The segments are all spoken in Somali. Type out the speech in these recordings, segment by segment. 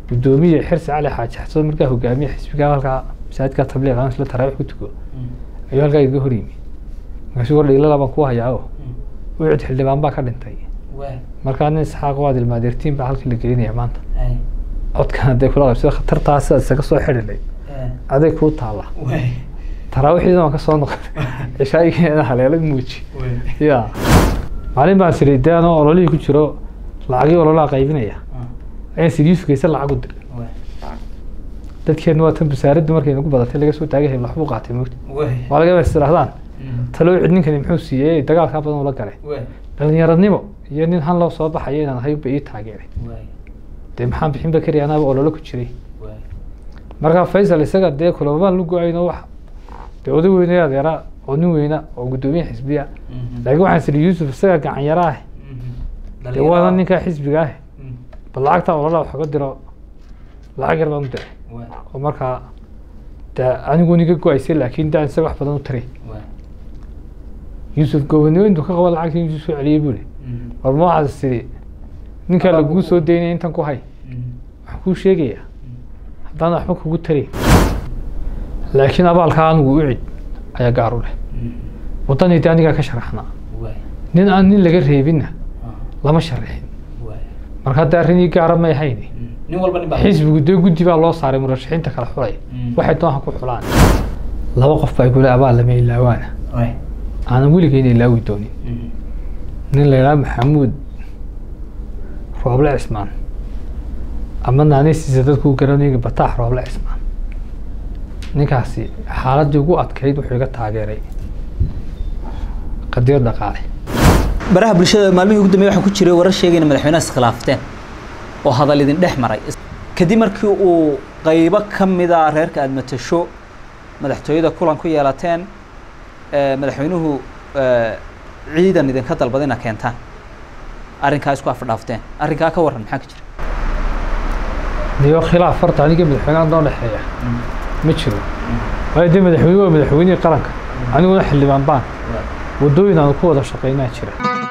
gudoomiye xirsi cali xaaji xasan markaa hogaamiye xisbiga halkaa masaajidka tabliiq aan isla taraawix ku tuko ayuu halkaa iga hor yimi markaasuu war dhiilala baan ku hayaa oo ucid xildhibaan baa ka dhintay markaa nin isxaaq waad ilmaadeertiin baa halkii la gelinaya maanta codkan hadday kula qabsada khatartaa sidaad isaga soo xidhinay aday kuu taalla taraawixiina waan ka soo noqon cishaayigeena haleela muuji ya maalin baan siri dee anoo ololihii ku jiro lacagii ololaha qaybinaya ayaan siri yusufkaysa lacag u diray dadkeena waa tan basaaraddu markay nagu badatay laga soo taagay waxbuu qaatay moogta waa laga is tirahdaan taloo cid ninkani muxuu siiyey dagaalkaa badan ula galay dhalinyaranimo iyo nin han loo soo baxayo inaan ahay ba ii taageeray dee maxaan bixinba kari anaaba ololo ku jiray markaa faysal isaga dee kulamaan lu go-ayno wax dee oday weyne adeera oo nin weyna oo guddoomiye xisbiya laakiin waxaan siri yuusuf isaga gacan yara ah dee waana ninkaa xisbiga ah bal lacagtaa ololaa wax uga diro lacag yar baan u diray oo markaa dee anigu niga go-aysay laakiin daan isaga wax badan u taray yuusuf gobanimo intuu ka qaba lacagta intuu soo celiyey buu li war ma waxaad tiri ninkaa lagugu soo daynaya intan ku hay waxaan kuu sheegayaa haddaan waxba kugu taray laakiin abaalkaa anigu u cid ayaa gaar u leh waddanii dee anigaa ka sharaxnaa nin aan nin laga reebinna lama sharaxin marka hadda arrinii gaara may hayni xisbigu dee guddi baa loo saaray murashaxiinta kala xulay waxay doonha ku xulaan laba qof baa igule abaal lama ilaawaana aanan weligeyna ilaawi doonin nin la yidhaha maxamuud rooble cismaan ama naanaysiisa dadku garanayga bataax rooble cismaan ninkaasi xaaladdii ugu adkayd wuxuu iga taageeray qadiyad dhaqaale baraha bulshada maalmihii ugu dambeeyay waxaa ku jiray warar sheegayna madaxweynaha iskhilaafteen oo hadal idin dhex maray kadib markii uu qaybo ka mida reerka aada matasho madaxtooyada kulan ku yeelateen madaxweynuhu ciidan idinka dalbada ina keentaan arrinkaa isku afdhaafteen arrinkaa ka warran maxaa ka jira niyo khilaaf horta aniga madaxweynaha noo dhexeeya ma jiro waayo dee madaxweyne waa madaxweynihii qaranka aniguna xildhibaan baan waddooyin aanu ku wada shaqaynaa jira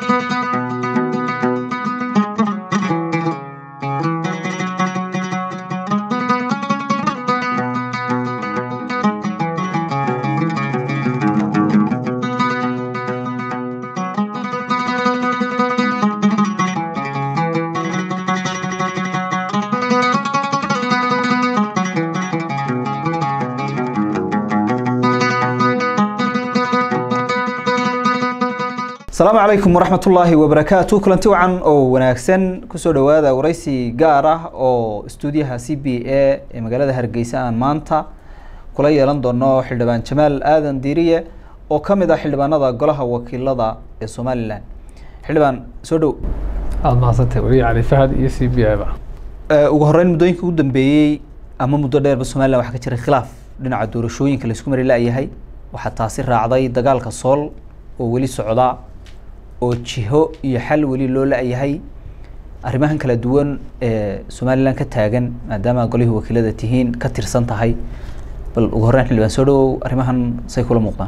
asalaamu calaykum waraxmat ullaahi wabarakaatu kulanti wacan oo wanaagsan kusoo dhowaada waraysi gaar ah oo istuudiyaha c b a ee magaalada hargeysa aan maanta kula yeelan doono xildhibaan jamaal aadan diiriye oo ka mid ah xildhibaanada golaha wakiilada ee somalilan xildhibaan soo dhow aada mahadsantay weli cali fahad iyo c b a ba ugu horreyn muddooyinka ugu dambeeyey ama muddo dheerba somalilan waxaa ka jiray khilaaf dhinaca doorashooyinka laisku mari la-yahay waxaa taasi raacday dagaalka sool oo weli socda oo jiho iyo xal weli loo la-yahay arrimahan kala duwan ee somalilan ka taagan maadaama golihii wakiilada tihiin ka tirsan tahay bal ugu horreyn xildhibaan soo dhawow arrimahan say kula muuqdaan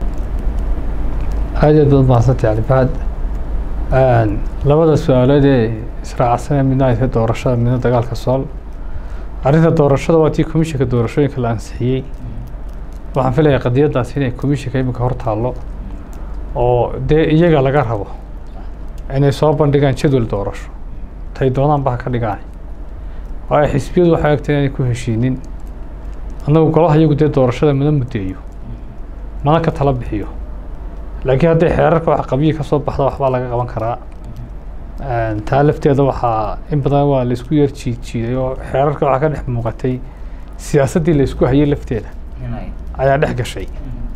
aad aad baad mahadsantay cali fahad labada su-aalood ee israacsanee midna ay tahay doorashada midna dagaalka sool arrinta doorashada waa tii komishinka doorashooyinka la ansixiyey waxaan filayaa qadiyadaas inay komishinka iminka hor taallo oo dee iyaga laga rabo inay soo bandhigaan jadwal doorasho tay doonaan baa ka dhigaan waayo xisbiyadu waxay egtay inay ku heshiinin annagu golaha iyagu dee doorashada mana muddeeyo mana ka tala bixiyo laakiin hadday xeerarka wax qabyi ka soo baxda waxbaa laga qaban karaa taa lafteeda waxaa in badan waa laisku yar jiid jiiday oo xeerarka waxaa ka dhex muuqatay siyaasaddii laisku hayay lafteeda ayaa dhex gashay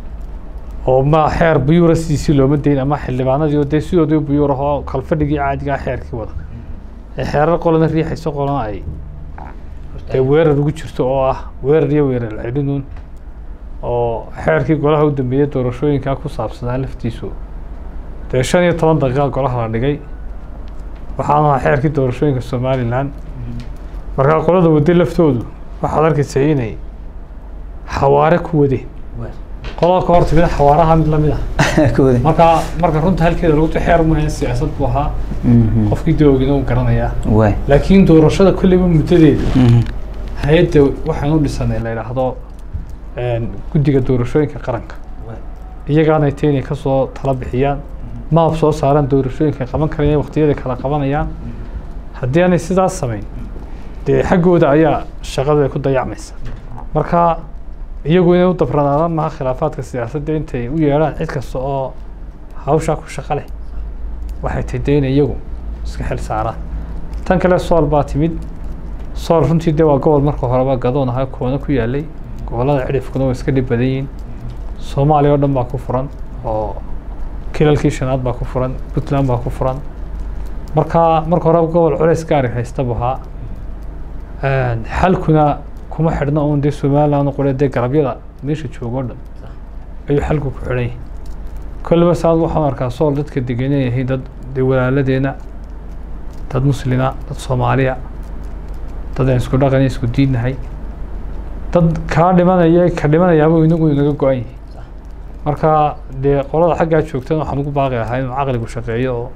oo ma xeer buyuura sidiisii looma dayn ama xildhibaanadii oo dee sidoodii buyuur ahoo kalfadhigii caadigaa xeerkii wada ee xeerar qolana riixayso qolana ay dee weerar ugu jirto oo ah weerar iyo weerar celinuun oo xeerkii golaha u dambeeyey doorashooyinkaa ku saabsanaa laftiisu dee shan iyo toban daqiiqa golaha la dhigay waxaana ahaa xeerkii doorashooyinka somalilan markaa qolada wadday laftoodu waxaad arkaysa inay xawaare ku wadeen qolada ka hortimid xawaaraha mid lamid ah marka marka runta halkeeda lagu xeer maahan siyaasad buu ahaa qofkii doogina uu garanayaa waay laakiin doorashada kolleyba muddadeeda hay-adda waxaan u dhisanay la yidhaahdo guddiga doorashooyinka qaranka iyagaanay ta inay kasoo tala bixiyaan maab soo saaraan doorashooyinka qaban karaya waqtiyada kala qabanayaan haddii aanay sidaas samayn dee xaggooda ayaa shaqadu ay ku dayacmaysa marka iyagu inay u dabranaadaan maha khilaafaadka siyaasadda intay u yeedhaan cid kasta oo hawshaa ku shaqo leh waxay tahay dee inay iyagu iska xil saaraan tan kale sool baa timid sool runtii dee waa gobol marka horeba gadoon ahaa koona ku yaalay gobollada cidhifkuna waa iska dhib badan yihiin soomaaliya oo dhan baa ku furan oo kilalkii shanaad baa ku furan puntland baa ku furan marka marka horeba gobol culays gaari haysta buu ahaa xalkuna kuma xidhna uun dee somaliland qole dee garabyada meesha jooga o dhan ayuu xalku ku xidhan yahay kolleba saad waxaan arkaa sool dadka degan inay yihiin dad dee walaaladeena dad muslima dad soomaaliya dad aan isku dhaqan isku diinnahay dad kaa dhimanaya ka dhimanayaaba inagu inaga go-an yihi marka dee qolada xaggaa joogtana waxaan ugu baaqi lahaa inuu caqligu shaqeeyo oo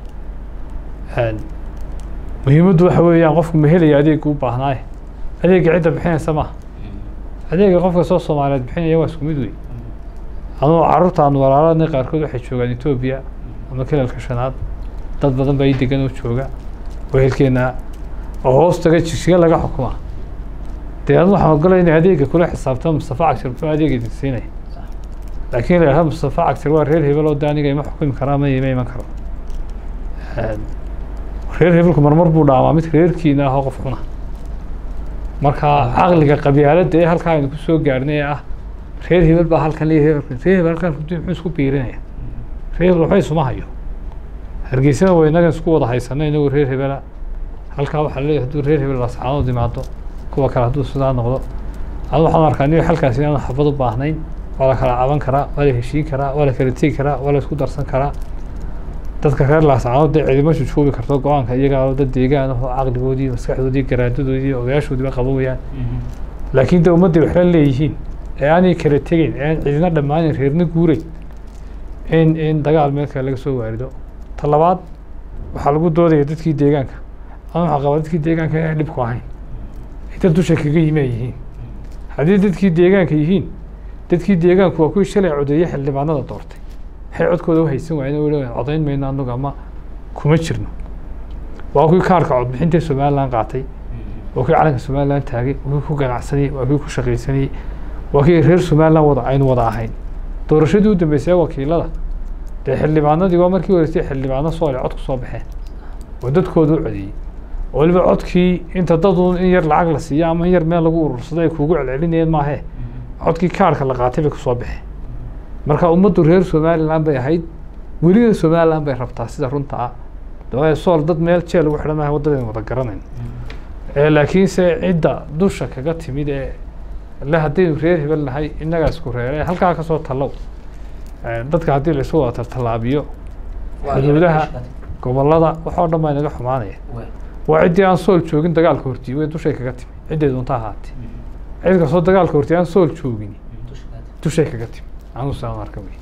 muhiimaddu waxa weeyaan qofku ma helaya adeegga u baahnaaye adeegga cidda bixinaysa maaha adeegga qofka soo soomaaliyeed bixinaya waa isku mid wey anuu carruurta aan walaaladnay qaarkood waxay joogaan etoobiya ama kilalka shanaad dad badan baa ii degan oo jooga wehelkeena oo hoos taga jigsiga laga xukuma dee adu waxaan ogolay inay adeegga kula xisaabtamo mustafa cagtir muxuu adeega idin siinaya laakiin la yidhahdo mustafa cagtir waa reer hebel oo de aniga ima xukumi karaa ma ima iman karo reer hebelku marmar buu dhaamaa mid reerkiina ahoo qof xuna marka caqliga qabyaaladda ee halkaa aynu kusoo gaarnay ee ah reer hebel baa halkan leeyahay reer hebel halkan muxuu isku biirinaya reer hebel waxba isuma hayo hargeysana waa inagan isku wada haysana inagu reer hebela halkaa waxaa leeyahay hadduu reer hebel lascaanood imaado kuwa kale hadduu sidaa noqdo adu waxaan arkaa aniga xalkaasi inaan xabad u baahnayn waa la kala caban karaa waa la heshiin karaa waa la kala tegi karaa waa la isku darsan karaa dadka reer laascaanood dee cidima jujuubi karto go-aanka iyagaa dad deegaan ahoo caqligoodii maskaxdoodii garaadadoodii ogayaashoodiiba qaban wayaan laakiin de ummaddii waxla leeyihiin ee aanay kala tegeyn ee aan cidina dhammaanin reerna guureyn in in dagaal meel kale laga soo waarido ta labaad waxaa lagu doodaya dadkii deegaanka ama waxaa qabaa dadkii deegaanka inaan dhibku ahayn ay dad dusha kaga yimi ay yihiin haddii dadkii deegaanka yihiin dadkii deegaanku waa kuwii shalay codeeye xildhibaanada doortay waxay codkooda u haysan waayeen oo leeyahay codayn mayno anagu ama kuma jirno waa kuwii kaarka codbixinta somaliland qaatay waa kuwii calanka somaliland taagay waa kuwii ku ganacsanayey waa kuwii ku shaqaysanayey waa kii reer somaliland wada aynu wada ahayn doorashadii u dambeysay wakiilada dee xildhibaanadii waa markii horeysay xildhibaano soole cod ku soo baxeen oo dadkooda u codeeyey oo weliba codkii inta daduun in yar lacag la siiyo ama in yar meel lagu urursado ay kuugu celcelinayeen maahee codkii kaarka la qaatay bay kusoo baxeen marka ummaddu reer somaliland bay ahayd welina somaliland bay rabtaa sida runta ah dawaayo sool dad meel jeel ugu xidhan maaha waddadaynu wada garanayn laakiinse cidda dusha kaga timid ee le haddaynu reer hebel nahay innagaa isku reere halkaa kasoo tallow dadka haddii la isu wada tartallaabiyo xuduudaha gobollada wax oo dhan baa inaga xumaanaya waa ciddii aan sool joogin dagaalka hortiyi way dushay kaga timi ciddii doonta ahaatee cid kastoo dagaalka hortiyi aan sool joogin dushay kaga timi anuu saan arka wey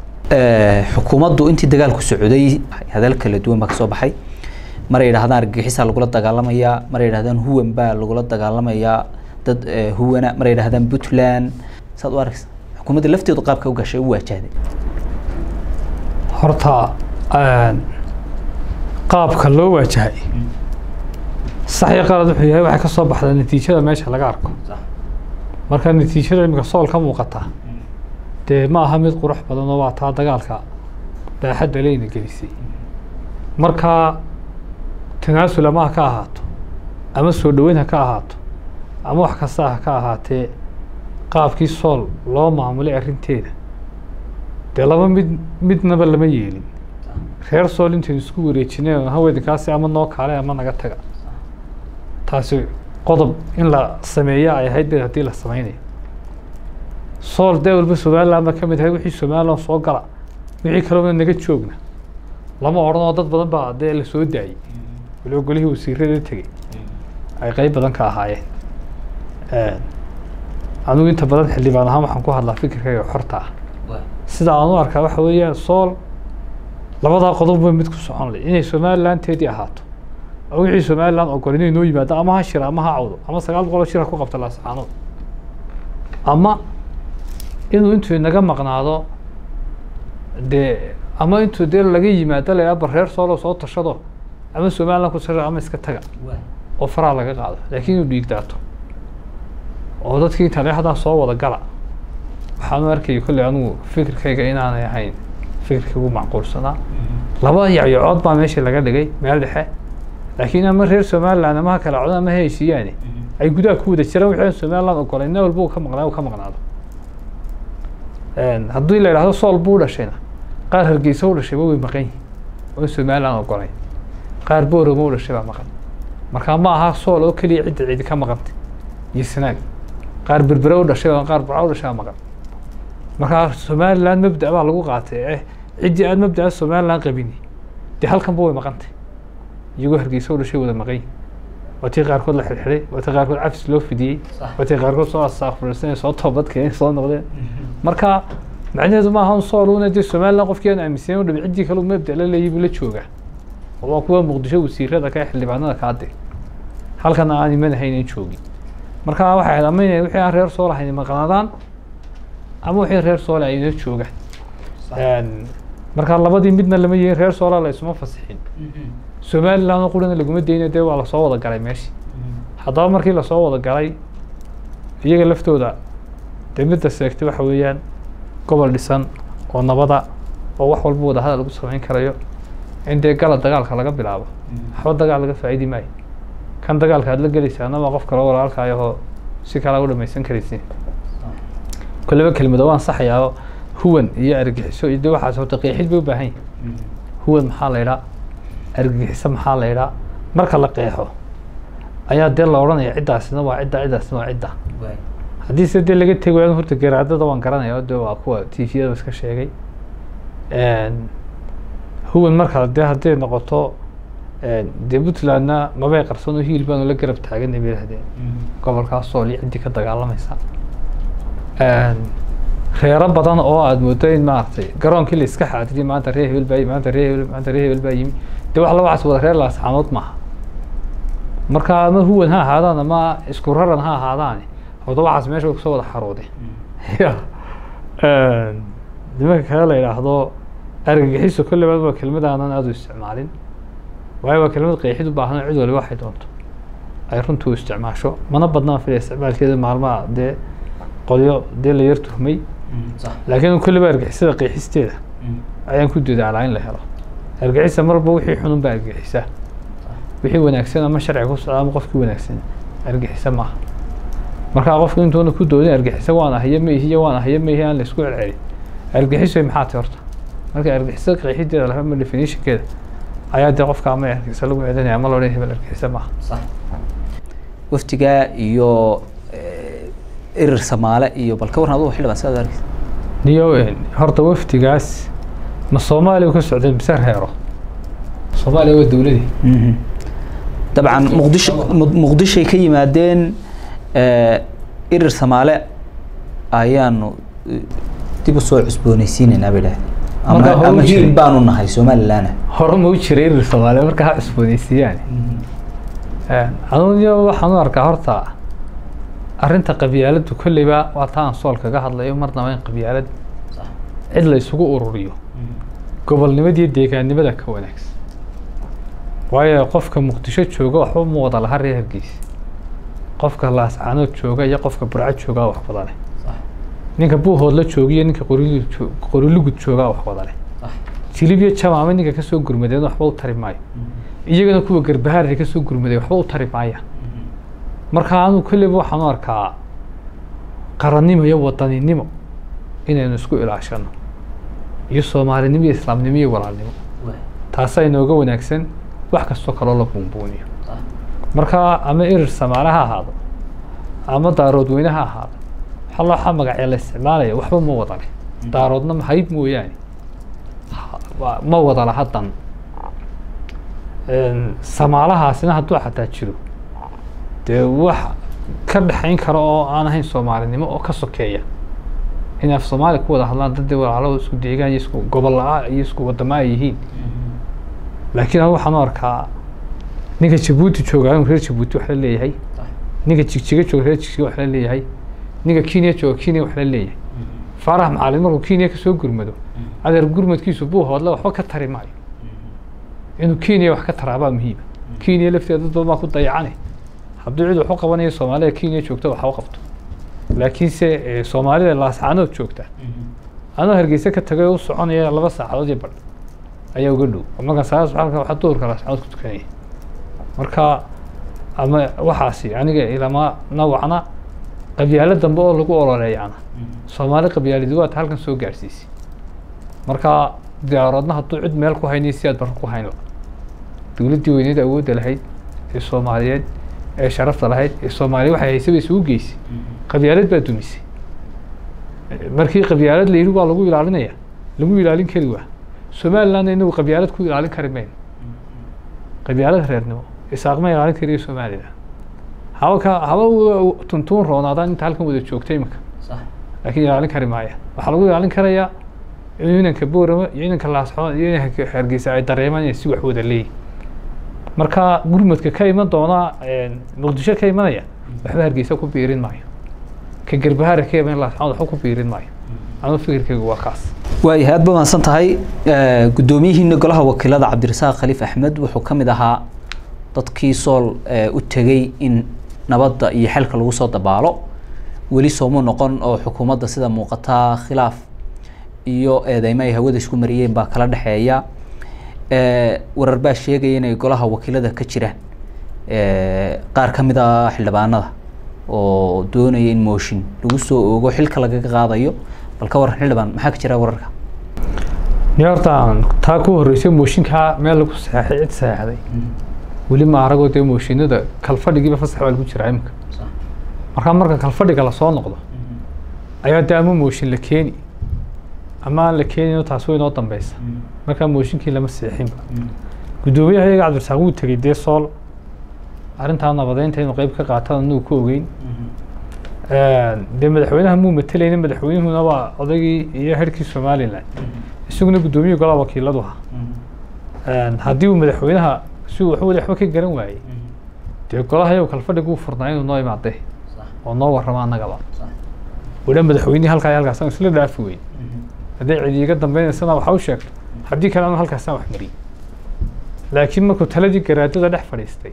xukuumaddu intii dagaalku socday hadal kala duwan baa kasoo baxay maray yidhahdaan argagixisaa lagula dagaalamayaa maray yidhahdaan huwan baa lagula dagaalamayaa dad huwana maray yidhahdaan puntland saad u arkaysa xukuumadda lafteedu qaabka u gashay u waajahday horta qaabka loo waajahay sax iyo qalad wuxuu yahay waxay ka soo baxdaa natiijada meesha laga arko marka natiijada iminka sool ka muuqata dee ma aha mid qurux badan oo waa taa dagaalka baaxadda leyna gelisay marka tanaasul ama ha ka ahaato ama soo dhoweyn ha ka ahaato ama wax kasta ha ka ahaatee qaabkii sool loo maamulay arrinteeda dee laba mid midnaba lama yeelin reer sool intaynu isku wareejineen haweenkaasi ama noo kaale ama naga taga taasi qodob in la sameeya ay ahayd bed haddii la sameynayo sool dee walba somaliland ba ka mid ahay wixii somaliland soo gala wixii kalena naga joogna lama odhan oo dad badan baa dee la soo daayey waliba golihii wasiirada tegey ay qeyb badan ka ahaayeen anigu inta badan xildhibaan ahaan waxaan ku hadlaa fikirkayga xorta ah sida aan u arkaa waxa weeyaan sool labadaa qodob bay mid ku socon leh inay somalilanteedii ahaato oo wixii somaliland ogol inay noo yimaado ama ha shira ama ha cawdo ama sagaal boqol oo shir ha ku qabta laascaanood ama inuu intuu inaga maqnaado dee ama intuu dee laga yimaado la yidhaha reer soolo soo tashado ama somaliland ku tashado ama iska taga oo faraha laga qaado laakiin inuu dhiig daato oo dadkii taleexdaa soo wada gala waxaan u arkayay kolley anigu fikirkayga inaanay ahayn fikirkii ugu macquulsanaa laba yacyacood baa meeshii laga dhigay meel dhexe laakiin ama reer somaliland ama ha kala codaan ama ha heshiiyaani ay gudaha ku wada jiraan wixii aan somaliland ogolayn nin walba uu ka maqnaa uu ka maqnaado haddii la yidhahdo sool buu dhashayna qaar hargeysa u dhashayba way maqan yihin oon somaliland ogolayn qaar boorama u dhashay baa maqan marka ma aha sool oo keliya cidda cidi ka maqantay iyo sanaag qaar berbere u dhashay oo qaar burca u dhashay baa maqan marka somaliland mabda baa lagu qaatay eh ciddii aan mabdaa somaliland qabini dee halkanba way maqantay iyagoo hargeysa u dhashay wada maqan yihin waatii qaarkood la xidhxidhay waatii qaarkood cafis loo fidiyey waatii qaarkood soo asaaqfursanay soo toobad keenay soo noqdeen marka macnaheedu maaha un sooluna dee somaliland qofkii aan aaminsanen u dhami ciddii kale mabda la leeyihi buu la joogaa waa kuwa muqdisho wasiirada ka xildhibaanada kaade halkana aan imanahayn joogin marka waxay ahayd ama inay wixii aan reer sool ahayn maqnaadaan ama wixii reer soole ay inoo joogaan marka labadii midna lama yihin reer soola la isuma fasixin somaliland oo qurina laguma daynayo dee waa lasoo wada galay meeshii haddaba markii lasoo wada galay iyaga laftooda dee midda seegtay waxa weeyaan gobol dhisan oo nabada oo wax walba wadahadal lagu samayn karayo in dee gala dagaalka laga bilaabo waxba dagaal laga faa'iidi maayo kan dagaalka aad la gelaysaana waa qof kale walaalkaayahoo si kale u dhamaysan karaysin kolleba kelmado waan saxayaa huwan iyo argagixiso iyo de waxaas horta qeexid bay u baahan yihin huwan maxaa la idhaa argagixiso maxaa la idhaa marka la qeexo ayaa dee la odhanaya ciddaasina waa cidda ciddaasina waa cidda haddii se dee laga tegi waayo horta garaadada waan garanaya de waa kuwa t v-yada iska sheegay huwan marka dee hadday noqoto dee puntlandna mabay qarsan oo hiil baanu la garab taaganay bay yihahdeen gobolkaas sool iyo ciddii ka dagaalamaysa reero badan oo aada moodo in maaragtay garoonkii la iska xaadiriyay maanta reer hebel baa yimi maanta reer hebel maanta reer hebel baa yimi dee wax labacaas wada reer laasxaanood maaha marka ama huwan ha ahaadaan ama isku raran ha ahaadaan horta waxaas meesha kusoo wada xaroodeen ya nimanka kale la yidhaahdo argagixiso kolleyba waa kelmad aanan aada u isticmaalin waayo waa kelmad qeexid u baahan cid waliba waxay doonto ay runtu u isticmaasho mana badnaan filaya isticmaalkeeda maalmaha dee qolyo dee la yar tuhmay laakiin kolleyba argixisada qeexisteeda ayaan ku dadaalaa in la helo argixisa marba wixii xunun baa argixisa wixii wanaagsan ama sharciga ku socda ama qofkii wanaagsan argixisa maaha markaa qofku intuuna ku doodin argixisa waan ahayo maihiyo waan ahayo maihi aan la isku celcelin argixiso maxaa ti horta marka argixisa qeexideeda laha ama definitionkeeda ayaa dee qofka ama argixisa lagu celinaya ama loodhan hebel argixisa maaha waftigaa iyo erir samaale iyo bal ka warran adugu xildhibaan sidaad arkeysa niyo horta wafdigaas ma soomaaliya ka socdeen mise reero soomaaliya waa dowladii dabcan muqdisho muqdishoay ka yimaadeen erir samaale ayaanu dib u soo cusboonaysiinaynaa bay dhahdeen ama ama hiil baanu nahay somaliland hore ma u jiray erir soomaaliya marka ha cusboonaysiiyaan anuuniyo waxaan u arkaa horta arrinta qabyaaladdu kolleyba waa taa aan sool kaga hadlayo marnaba in qabyaalad cid la isugu ururiyo gobolnimada iyo deegaannimada ka wanaagsan waayo qofka muqdisho jooga waxba ma wada laha reer hargeysa qofka laascaanood jooga iyo qofka burco joogaa wax wada leh ninka buuhoodla jooga iyo ninka qorilu qorilugud joogaa wax wada leh jilib iyo jamaame ninka kasoo gurmadeen waxba u tari maayo iyagana kuwa garbahaarka kasoo gurmaday waxba u tari maayaan marka anu kolleyba waxaan u arkaa qarannimo iyo wadaninimo inaynu isku ilaashano iyo soomaalinimo iyo islaamnimo iyo walaalnimo taasaa inooga wanaagsan wax kastoo kaloo la buunbuuniyo marka ama erir samaale ha ahaado ama daarood weyne ha ahaado waxaa looxa magacee la isticmaalaya waxba ma wada leh daaroodna hayb mooyaane ma wada laha dan samaalahaasina hadduu xataa jiro dee wax ka dhexayn kara oo aan ahayn soomaalinimo oo ka sokeeya in af soomaaliya ku wada hadlaan dadii walaalada isku deegaan iyo isku gobol la-a iyo isku wadamo ay yihiin laakiin anu waxaan u arkaa ninka jabuuti jooga inuu reer jabuuti wax la leeyahay ninka jigjiga jooga reer jigjiga wax la leeyahay ninka kenya jooga kenya wax la leeyahay faarax macalin markuu kenya kasoo gurmado adeer gurmadkiisu buu hoodle waxba ka tari maayo inuu kenya wax ka taraabaa muhiima kenya lafteeda dad badan baa ku dayacane hadduu cid wax u qabanayo soomaalida kenya joogta wax u qabto laakiinse eh, soomaalida laascaanood joogta anoo hargeysa ka tagay oo u soconaya laba saacadood iyo badh ayaa uga dhow marka saas halka waxaa duhurka laascaanood ku tukanaya marka ama waxaasi aniga ilama nawacna qabyaalo dambe oo lagu ololeeyana soomaali qabyaalidi waata halkan soo gaadhsiisay marka diyaaroodna hadduu cid meel ku haynay si aad barro ku hayn la dowladdii weyneed awoodda lahayd ee soomaaliyeed ee sharafta lahayd ee soomaaliya waxay haysaba isugu geysay qabyaalad baa dumisay markii qabyaalad la yidhi waa lagu ilaalinaya lagu ilaalin kari waa somalilandna inagu qabyaalad ku ilaalin kari mayno qabyaalad reernimo isaaq ma ilaalin kariyo somaliland haba ka haba u- tuntuun roonaadaan inta halkan wada joogta iminka laakiin ilaalin kari maaya waxaa lagu ilaalin karayaa in inanka boorama iyo inanka laasxoon iyo inanka hargeysa ay dareemaan inay si wax wada leeyihin marka gurmadka ka iman doona muqdisho ka imanaya waxba hargeysa ku biirin maayo ka garbahaara ka iman laasxoon waxba ku biirin maayo anu fikirkaygu waa kaas waayahay aad ba mahadsan tahay Eh, guddoomiyihiina golaha wakiilada cabdirasaaq khaliif axmed wuxuu ka mid ahaa dadkii sool eh, u tegey in nabadda iyo xelka lagu soo dabaalo weli sooma noqon oo xukuumadda sida muuqataa khilaaf iyo eedeymo ay hawada isku mariyeen baa kala dhexeeya Eh, warar baa sheegaya inay golaha wakiilada ka jiraan eh, qaar ka mid ah xildhibaanada oo doonaya in mooshin lagu soo oogo xilka lagaga qaadayo bal ka waran xildhibaan maxaa ka jira wararka ni horta aan taa ku horreysay mooshinkaa meel lagu saxeexay cid saxeexday weli ma aragoo dee mooshinada kalfadhigiiba fasax baa lagu jiraa iminka markaa marka kalfadhiga lasoo noqdo ayaa dee ama mooshin la keeni ama aan la keenin taas way inoo dambeysa markaa mooshinkii lama seexinba guddoomiyaha iyaga cabdirasaaq wuu tegey dee sool arrintaa nabadeynta inuu qeyb ka qaataan anagu ku ogeyn dee madaxweynaha muu matelayna madaxweynuhuna waa odaygii iyo herkii somalilan isaguna guddoomiyihii golaha wakiiladu ahaa haddii uu madaxweynaha si uu waxba waxba ka garan waayey dee golaha iyagu kalfadhiga uu furnaa inuu noo imaadee oo noo warramo annagaba wada madaxweynihii halkaa iyo halkaas aan isla dhaafi weyn hadday cidi iga dambeynaysanaa waxa u sheegto haddii kale anu halkaasaan wax mariyey laakiin markuu taladii garaadada dhex fadhiistay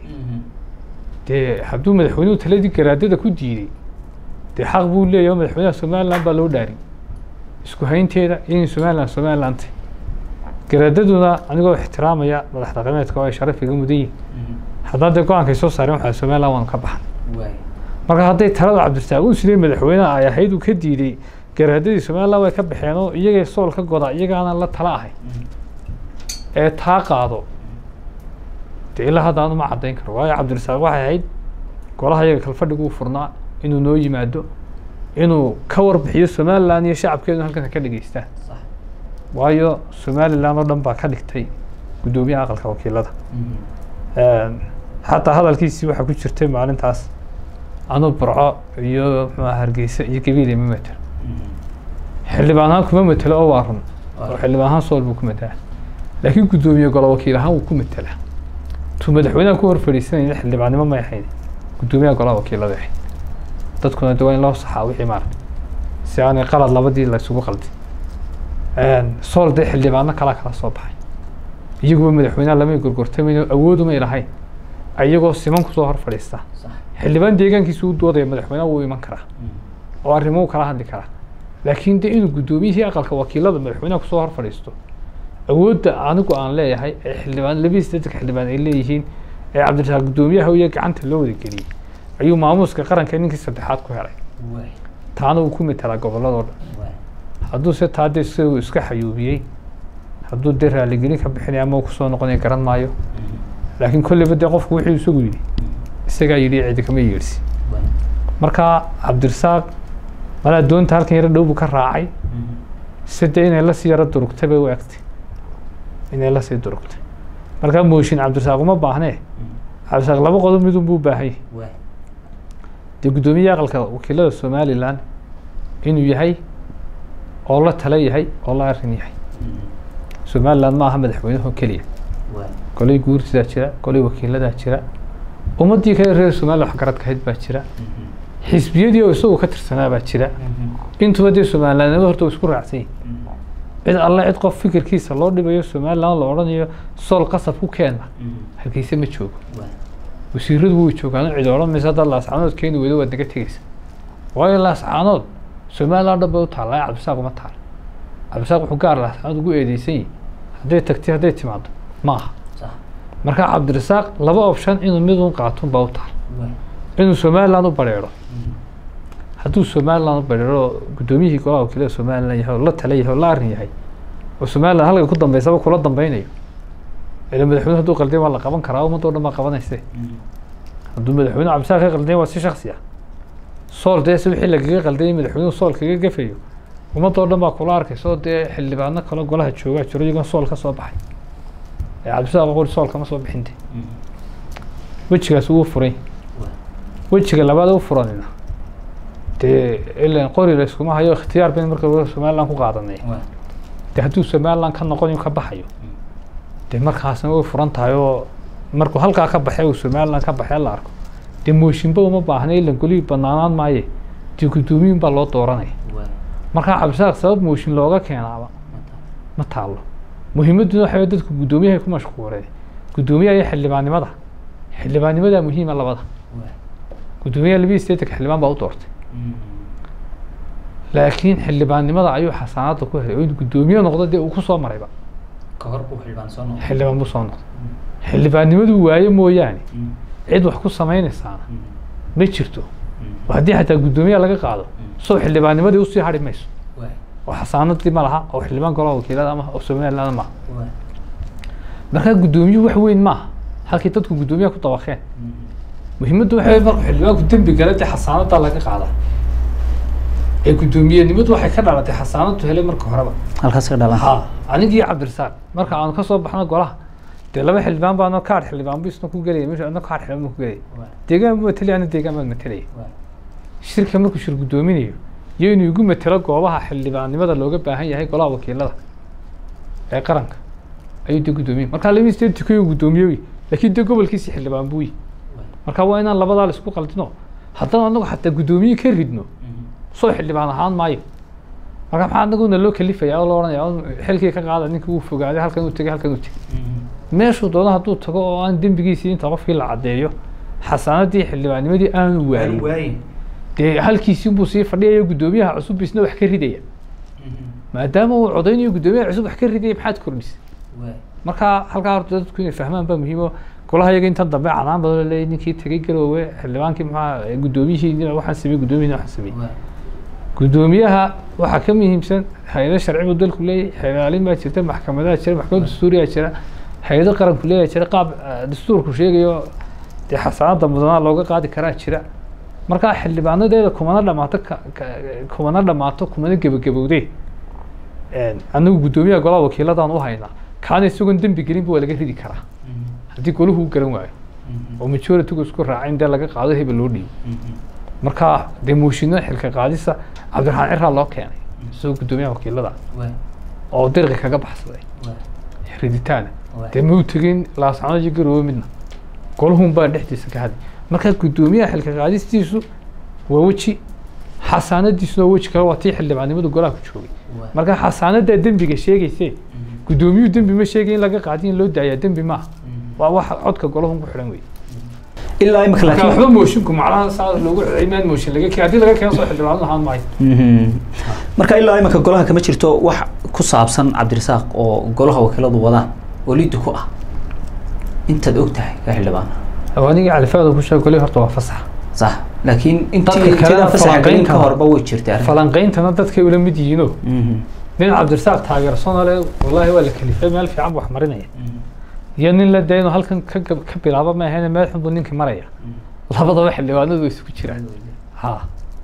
dee hadduu madaxweynuhu taladii garaadada ku diiday dee xaq buu leeyahay oo madaxweynaha somaliland baa loo dhaarin isku haynteeda inay somaliland somaliland tahay garaadaduna anigoo ixtiraamaya madax dhaqameedka oo ay sharaf iga mudan yihin haddaan dee go-aankay soo saareen waxaa somaliland waanu ka baxan marka hadday talada cabdirasaaq uu sidee madaxweynaha ay ahayd uu ka diiday garaadadii somaliland way ka baxeen oo iyagay sool ka goda iyagaana la tala ahay ee taa qaado dee ilaa hadda anu ma caddayn karo waayo cabdirasaaq waxay ahayd golaha iyaga kalfadhigu uu furnaa inuu noo yimaado inuu ka warbixiyo somaliland iyo shacabkeedu halkan ka dhegeystaan waayo somaliland oo dhan baa ka dhigtay guddoomiyaha aqalka wakiilada xataa hadalkiisii waxaa ku jirtay maalintaas anuu burco iyo muxuuaha hargeysa iyo gabiile ma matelo xildhibaan ahaan kuma matelo oo waa run oo xildhibaan ahaan sool buu ku matalaa laakiin guddoomiye golo wakiil ahaan wuu ku matelaa tuu madaxweynaha ku hor fadhiisanayna xildhibaannimo may ahayn guddoomiyaha golaha wakiilada ahayd dadkuna de waa in loo saxaa wixii maarata si aanay qalad labadii la isugu qaldin sool dee xildhibaano kalaa kala soo baxay iyaguba madaxweynaha lamay gorgortamayno awoodumay lahayn iyagoo siman kusoo hor fadhiista xildhibaan deegaankiisa u doodaya madaxweynaha wuu iman karaa oo arrimuhu kala hadli karaa laakiin de inuu guddoomiyihii aqalka wakiilada madaxweynaha kusoo hor fadhiisto awoodda anigu aan leeyahay ee xildhibaan labadiis dadka xildhibaan ay leeyihiin ee cabdirasaaq guddoomiyaha iyo gacanta loo wada geliyey ayuu maamuuska qaranka ninkii saddexaad ku helay taana uu ku metelaa gobolladoo dhan hadduu se taa dee isagu iska xayuubiyey hadduu dee raaligelin ka bixinaya ama uu kusoo noqonaya garan maayo laakiin kolleyba dee qofku wuxuu isagu yidhi isagaa yidhi cidi kama yeedhsi marka cabdirasaaq malaa doonta halkan yaro dhow buu ka raacay side inay lasii yaro durugtay bay u egtay inay lasii durugtay markaa mooshin cabdirasaaq uma baahnee cabdirasaaq laba qodob midun buu baahan yahay dee guddoomiyaha aqalka wakiilada somaliland inuu yahay oo la tala yahay oo la arrin yahay somaliland ma aha madaxweynaho keliya golay guurtidaa jira golay wakiiladaa jira ummaddii kale reer somaliya waxgaradka ahayd baa jira xisbiyadii oo isagu ka tirsanaa baa jira intuba dee somalilandnimo horta isku raacsan yihin cid alle cid qof fikirkiisa loo dhibayo somaliland la odhanayo sool qasab ku keena hargeysa ma joogo wasiiradu way joogaan cid odhan maysa haddaad laascaanood keeni weydo waad naga tegeysa waayo laascaanood somaliland dhan bay u taalla cabdisaaq uma taala cabdisaaq wuxuu gaar laascaanood ugu eedeysan yihi hadday tagtay hadday timaado ma aha marka cabdirasaaq laba option inuu mid un qaato baa u taal inuu somaliland u bareero hadduu somaliland u bareero guddoomiyihii golaha wakiilada somaliland yahay oo la tala yahay oo la arrin yahay oo somaliland halka ku dambeysaba kula dambeynayo ila madaxweyne hadduu qalday waa la qaban karaa ummadda o dhan baa qabanayse hadduu madaxweyne cabdisaaq ka qalday waa si shaksi ah sool dee se wixii lagaga qalday madaxweynuhu sool kaga gafayo ummadda o dhan baa kula arkaysa oo dee xildhibaano kale golaha joogaa jiro iyagoon sool ka soo baxay ee cabdisaaq qori sool kama soo bixinte wejigaas wuu furay wejiga labaad u furanina dee ilan qori la iskuma hayo ikhtiyaar bayn marka somaliland ku qaadanay dee hadduu somaliland ka noqonayo ka baxayo dee markaasna way furan tahay oo markuu halkaa ka baxay uu somaliland ka baxay la arko dee mooshinba uma baahna ilan golihii banaanaan maaye dee guddoomiyin baa loo dooranaya markaa cabdisaaq sabab mooshin looga keenaaba ma taalo muhiimadduna waxa dadku guddoomiyahay ku mashquuleen guddoomiyaha iyo xildhibaannimada xildhibaannimadaa muhiima labada guddoomiyaha labadii sideetanka xildhibaan baa u doortay laakiin xildhibaannimada ayuu xasaanadda ku helay oo in guddoomiye noqdo dee uu ku soo marayba xildhibaan buu soo noqday xildhibaannimaduu waaye mooyaane cid wax ku samaynaysaana ma jirto oo haddii xataa guddoomiyaha laga qaado soo xildhibaannimadii usii hadhi mayso oo xasaanadii ma laha oo xildhibaan golaha wakiilada ama oo somaliland maaha markaa guddoomiyuhu wax weyn maaha halkii dadku guddoomiyaha ku dabaqeen muhiimaddu waxa markuu xildhibaanku dembi gala dee xasaanadaa laga qaada ee guddoomiyenimadu waxay ka dhalatay xasaanadu helay marka horeba halkaas ka dhalan ha anigii cabdirasaaq marka aanu kasoo baxno golaha dee laba xildhibaan baano kaadh xildhibaan bu isna ku gelaya meesha adna kaadh xildhibaan bu ku gelaya deegaan bu matelaya ana deegaan baan matelaya shirka markuu shir guddoominayo iyo inuu igu matelo goobaha xildhibaannimada looga baahan yahay golaha wakiilada ee qaranka ayuu dee guddoomiye markaa labadii sideed tukayo guddoomiyoy laakiin dee gobolkiisi xildhibaan buuyi marka waa inaan labadaa la isku qaldino haddana anagu xataa guddoomiye ka ridno soo xildhibaan ahaan maayo marka maxaa anaguna loo kalifaya oo loo odhanaya xilkii ka qaada ninka wuu fogaaday halkan uu tegay halkan uu tegay meeshuu doono hadduu tago oo aan dembigiisii inta qofkii la caddeeyo xasaanadii xildhibaannimadii aanu waayin dee halkiisii buu sii fadhiyayo guddoomiyaha cusub isna wax ka ridaya maadaama uu codaynayo guddoomiyaha cusub wax ka ridaya maxaad kordhisay marka halkaa horta dadku inay fahmaan baa muhiim oo golaha iyaga intan dambe canaan badan la leeyahy ninkii tegay garoowe xildhibaankii maxaa guddoomiyihii waxaan sameeyey guddoomiyihii waxaan sameeyey guddoomiyaha waxaa ka muhiimsan hay-ado sharci buu dalku leeyahay xeelaalin baa jirta maxkamadaha jira maxkamad dastuuriyaa jira hay-ado qaranku leeyahay jira qaab dastuurku sheegayo dee xasaanada mudanaa looga qaadi karaa jira markaa xildhibaanadeeda kumana dhamaato kumana dhamaato kumana gebagabowdee anagu guddoomiyaha golaha wakiiladaan u haynaa kaana isagoon dembi gelinba waa laga ridi karaa haddii golahu u garan waayo oo majoritigu isku raaca in dee laga qaado hebel loo dhiibo marka dee mooshinada xilka qaadisa cabdiraxmaan ciraa loo keenay isagoo guddoomiyaha wakiilada oo dirqi kaga baxsaday riditaana dee mau tegin laascanood iyo garoowe midna golahun baa dhexdiisa ka hadlay marka guddoomiyaha xilka qaadistiisu waa weji xasaanadiisuna weji kale waa tii xildhibaannimadu golaha ku joogay marka xasaanadaa dembiga sheegayse guddoomiyuhu dembi ma sheegay in laga qaadi in loo daayaa dembi maaha waa wax codka golahun ku xidhan wey ilaa imika marka laakiin waxba moosinku macnaha saa loogu xidhay maan mooshin laga keen haddii laga keeno soo xildhibaan lahaan maayo Mhm. marka ilaa imika golaha kama jirto wax ku saabsan cabdirasaaq oo golaha wakiiladu wadaan oo liddi ku ah intaad og tahay ka xildhibaan awaanigii califaada ku sheegay golay horta waa fasax sax laakiin Dadka intii kalena intida fasaxa gelin ka falanqaynta- horba way jirtay arrin falanqayntana dadkay ula mid yihiinoo Mhm. nin cabdirasaaq taageersanoo le wallaahi waa la kalifay meel fiican buu wax marinaya iyo nin la dee inuu halkan ka gab- ka bilaabo ma ahayn meel xun buu ninkii maraya labadaba xildhibaanadu way isugu jiraan ha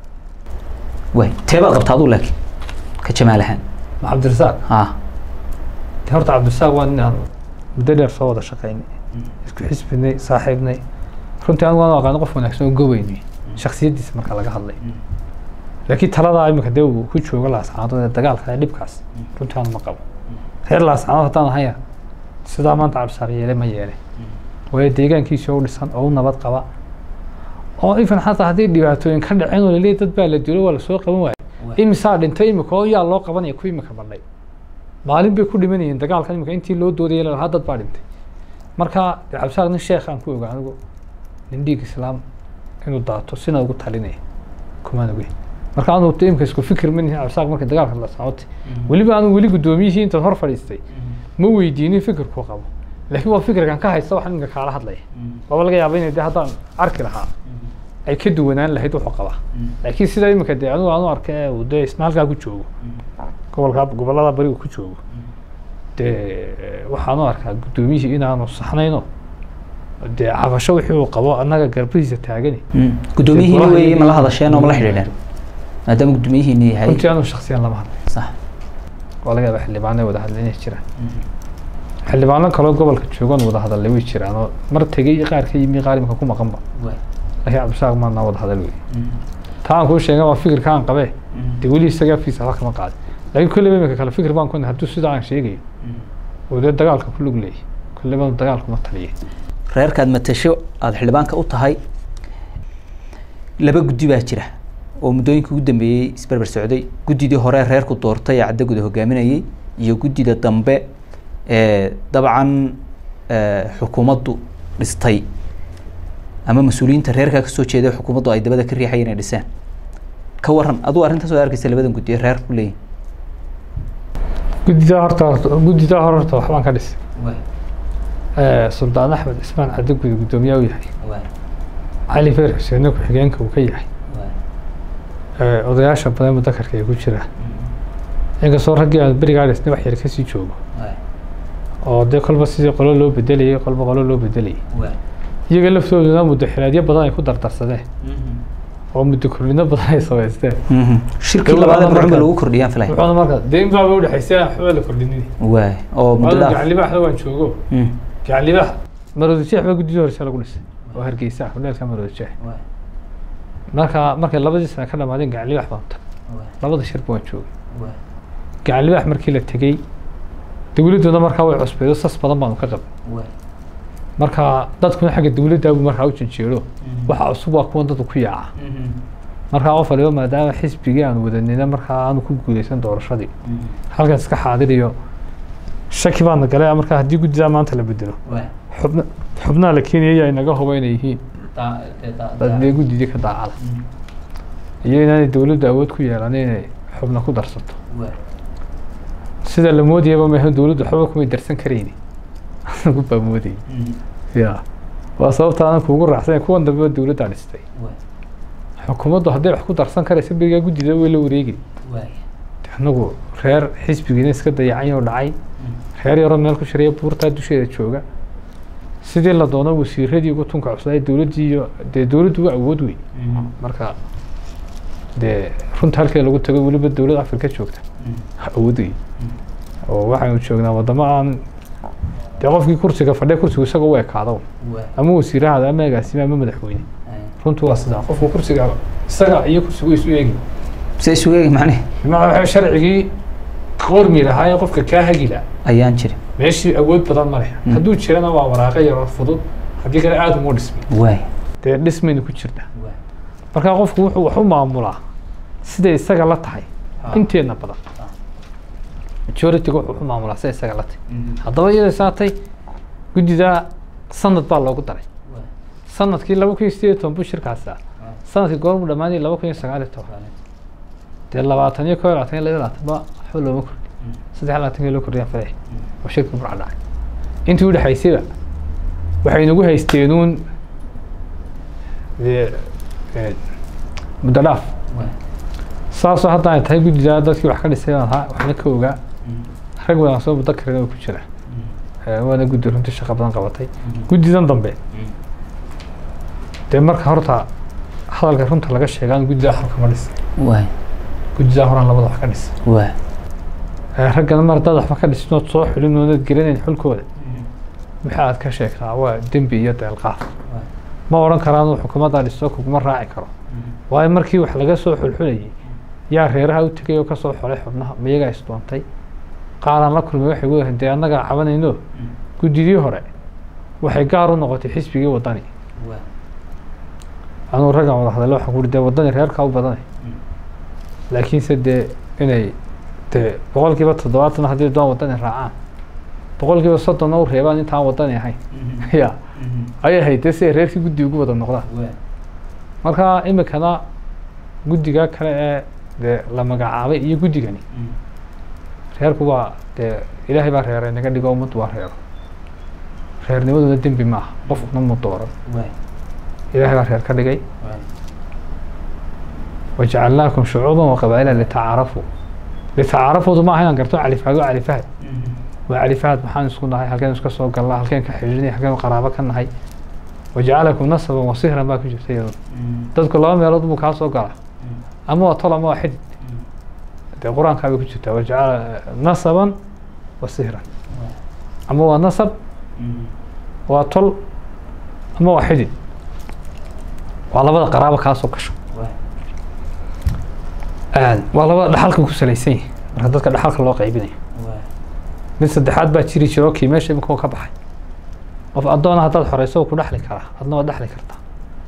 way teebaad qabtaa aduu laakiin ka jamaal ahaan ma cabdirasaaq ha de horta cabdirasaaq waa nin aan muddo dheer soo wada shaqaynay isku xisbinay saaxiibnay runtii anigu waan u aqaano qof wanaagsan oo gobaynay shaksiyaddiisa marka laga hadlay laakiin taladaa imika dee uu ku joogo laascaanood ee dagaalka ee dhibkaas runtii aanu ma qabo reer laascaanood haddaan ahaya sidaa maanta cabdisaaq yeele ma yeele waayo deegaankiisii oo u dhisan oo u nabad qaba oo ifan xataa haddii dhibaatooyin ka dhaceen oo laleeyahy dad baa la dilo waa lasoo qaban waayo imisaa dhintay imika oo yaa loo qabanaya ku imika badhay maalin bay ku dhimanayeen dagaalkan imika intii loo doodayay lalahaa dad baa dhintay marka dee cabdisaaq nin sheekh aan ku oga anigu nin dhiig islaam inuu daato sina ugu talinaya kumaan ogeyn marka anu imika isku fikir ma nihin cabdisaaq markii dagaalka la socotay weliba anu weli guddoomiyihii intaad hor fadhiistay ma weydiinin fikirkuu qabo laakiin waa fikirkan ka haysta waxaan iminka kaala hadlaya waaba laga yaaba inay de haddaan arki lahaa ay ka duwanaan lahayd wuxuu qabaa laakiin sidaa iminka dee anigu aanu arka ee uu dee isna halkaa ku joogo gobolka gobollada barigu ku joogo dee waxaanu arkaa guddoomiyihii inaanu saxnayno dee cabasho wixii uu qabo annaga garbihiisa taagani gudoomiyihiini wey ma la hadasheen oo ma la xidhiidheen maadaama gudoomiyihiini yahay runtii anu shaksiyan lama hadlay sax waa laga yaaba xildhibaano ay wada hadlay inay jiraan xildhibaano kaloo gobolka joogan wada hadalay way jiraan oo mar tegey qaar ka yimi qaar imika ku maqanba laakiin cabdisaaq maadnaa wada hadal wey taa aan kuu sheegan waa fikirka aan qabee dee weli isaga afkiisa wax kama qaadin laakiin kolleyba imika kale fikir baan ku hadduu sidaa aan sheegayo oo dee dagaalka ku lug leeyahy kolleyba dagaalku ma taliye reerkaad matasho aada xildhibaanka u tahay laba guddi baa jira oo muddooyinka ugu dambeeyey isberber socday guddidii hore reerku doortay ee caddaguda hogaaminayay iyo guddida dambe ee dabcan xukuumaddu dhistay ama mas-uuliyiinta reerkaa kasoo jeeday xukuumaddu ay dabada ka riixay inay dhiseen ka waran aduu arrintaas oo arkaysa labadan guddi ee reer ku leeyihin guddidaa horta guddidaa hore horta waxbaan ka dhisay suldaan axmed cismaan caddaguda guddoomiyaa u yahay cali feer xuseenna ku-xigeenka uu ka yahay odayaasha badan mudakarka ay ku jiraan inkastoo raggii aan berigaa dhisnay wax yar kasii joogo oo dee kolba sidii qolo loo bedelayay kolba qolo loo bedelayay iyaga laftooduna muddo xilaadyo badan ay ku dardarsadeen oo muddo kordhino badan ay samaysteen shirkii labaad ee mucumba lagu kordhiyaan filay wuxuuna marka dee in baaba udhexaysay aan waxba la kordhinin waay oo muddo waanu dhaaf gacanlibaaxda waan joogo gacanlibaax maroodijeex baa guddida horeysa lagu dhisay oo hargeysa ah hodheelka maroodijeex marka markay labadii sane ka dhamaadeen gacanlibaax baan tagay labada shirba waan joogay gacanlibaax markii la tegey dowladduna markaa way cusbeedo sas badan baanu ka qabay marka dadkuna xagga dowladdaabu markaa u janjeero waxa cusub waa kuwan dadku ku yaaca markaa qof waliba maadaama xisbigii aanu wadanina markaa aanu ku guuleysan doorashadii halkaas iska xaadiriyo shaki baana galay markaa haddii guddidaa maanta la bedelo xubna xubnaha la keenaya ayaa inaga huba inay yihiin dadbee guddidii ka daacada iyo inaanay dowladdu awood ku yeelanin inay xubna ku darsato sida la moodayaba maahan dowladdu waxba kumay darsan karayni anigu baa moodayay ya waa sababta aanan kuugu raacsan kuwan dambe dowladdaa dhistay xukuumaddu hadday wax ku darsan karaysa berigaa guddida way la wareegi anagu reer xisbigiina iska dayacan oo dhacay reer yaroo meel ku shiraya buurtaa dusheeda jooga sidii la doono wasiiradii ugu tunka cusubay dowladdii iyo dee dowladdu waa awood wey marka dee runta halkii lagu tago weliba dowlad afrika joogta awood wey oo waxaanu joognaa wadamo aan dee qofkii kursiga fadhiya kursigu isaga u ekaado ama wasiirahaada ama agaasime ama madaxweyne runtu waa sidaa qofku kursiga isaga iyo kursigu isu eegi se isugu eegi macne bimacnaa waxa sharcigii qormi lahaa ee qofka kaa hagi lahaa ayaan jirin meeshii awood badan ma leh hadduu jirana waa waraaqo yaroo fudud haddii kale aada uma dhismi waay dee dhismayna ku jirta marka qofku wuxuu wax u maamulaa siday isaga la tahay inteedna badan majority-ga wuxuu wax u maamulaa siday isaga la tahay haddaba iyada saatay guddidaa sanad baa loogu daray sanadkii laba kun iyo sideed iyo toban buu shirkaasi ah sanadkii goormu dhammaanayay laba kun iyo sagaal iyo toban dee labaatan iyo koo iyo labaatan iyo laba iyo labaatan ba waxba looma kordhi saddex iyo labaatankii loo kordhiyaa falay oo shirka burca dhacay intii u dhexaysayba waxay nagu haysteenuun dee ee, muddo dhaaf saasoo hadda ay tahay guddidaa dadkii wax ka dhisay baan ahaa waxna ka ogaa rag badan soo muddo karina ku jira Ee, waana guddi runtii shaqo badan qabatay guddidan dambe dee marka horta hadalka runta laga sheegaan guddidaa xalka ma dhis waay guddidaa horaan labada wax ka dhis waay Ee, raggana mar haddaad waxba ka dhisnood soo xulin oonad gelinayn xulkooda waxa aad ka sheegtaa waa dembi iyo deelqaaf ma odhan karaan xukuumaddaa dhisto kuguma raaci karo waayo markii wax laga soo xulxulayay yaa reeraha u tegay oo kasoo xolay xubnaha miyagaa isdoontay qaaraan la kulmay waxay weyahan dee annagaa cabanayno guddidii hore waxay gaar u noqotay xisbigii waddani waay anuu raggan wada hadallo waxaan ku uhi dee waddani reerkaa u badanay laakiinse dee inay dee boqolkiiba toddobaatan haddii doon waddani raacaan boqolkiiba soddonna u reebaan intaan waddani ahayn ya ayay ahayd dee si ay reerkii guddi ugu wada noqdaan waay marka imikana guddiga kale ee dee la magacaabay iyo guddigani reerku waa dee ilaahay baa reeray naga dhigo ummaddu waa reero reernimaduna dembi maaha qofkuna mu dooran waay ilaahay baa reer ka dhigay waay wajacalnaakum shucuuban waqabaa'ila litacaarafuu litacaarafuudu maaha inaan garto califaad waa califahad waa califaad maxaan isku nahay halkeen iska soo galnaa halkeen ka xidhiidhnay halkeen qaraabo ka nahay wajacalakum nasaban wasihran baa ku jirta iyaduna dadku laba meelood buu kaa soo galaa ama waa tol ama waa xidid dee qur-aankaa bay ku jirtaa wajacala nasaban wasihran ama waa nasab waa tol ama waa xidid waa labada qaraabo kaa soo gasho waa labada dhaxalka ku salaysan yahay marka dadka dhaxalka loo qaybinayo mid saddexaad baa jiri jiro kii meesha imika ka baxay qof addoona haddaad xoreyso ku dhexli karaa adna waad dhexli kartaa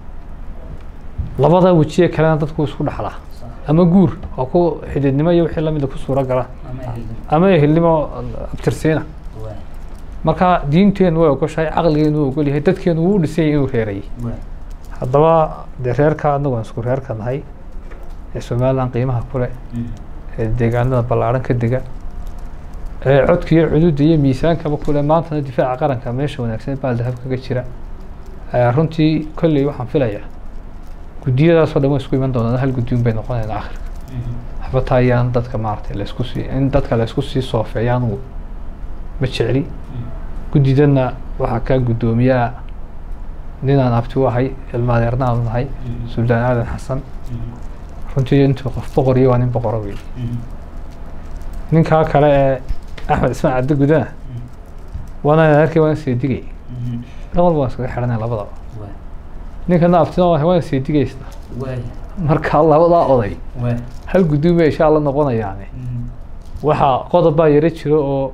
labada wejiye kalena dadku isku dhexlaa ama guur oo ku xididnimo iyo wixii lamida ku suuro gala ama ehelnimo abtirsiina marka diinteenu way ogoshahay caqligeenu wuu ogol yahay dadkeenu wuu u dhisan yahay inuu reerayay haddaba dee reerka anagu aan isku reerka nahay ee somaliland qiimaha kule ee deegaanada ballaaran ka dega ee codka iyo cududa iyo miisaankaba kule maantana difaaca qaranka meesha wanaagsan baal dahab kaga jira runtii kolley waxaan filayaa guddiyadaasoo dhan way isku iman doonaan hal guddiun bay noqonayaan akhirka waxba taa ayaan dadka maaragtay laysku sii in dadka laysku sii soofeeyaan uu ma jecli guddidana waxaa kaa guddoomiyaa ninaan abti u ahay ilmaadeerna aanu nahay suldaan aadan xasan runtii intuu qof boqor iyo waa nin boqora wey ninkaa kale ee axmed ismaan cabdi gudana waana arkay waana seedigay dhan walba waan iskaga xidhanay labadaba ninkana abtina waa waana seedigaysna marka labadaa oday hal guddoon bay insha alla noqonayaane waxaa qodob baa yaro jiro oo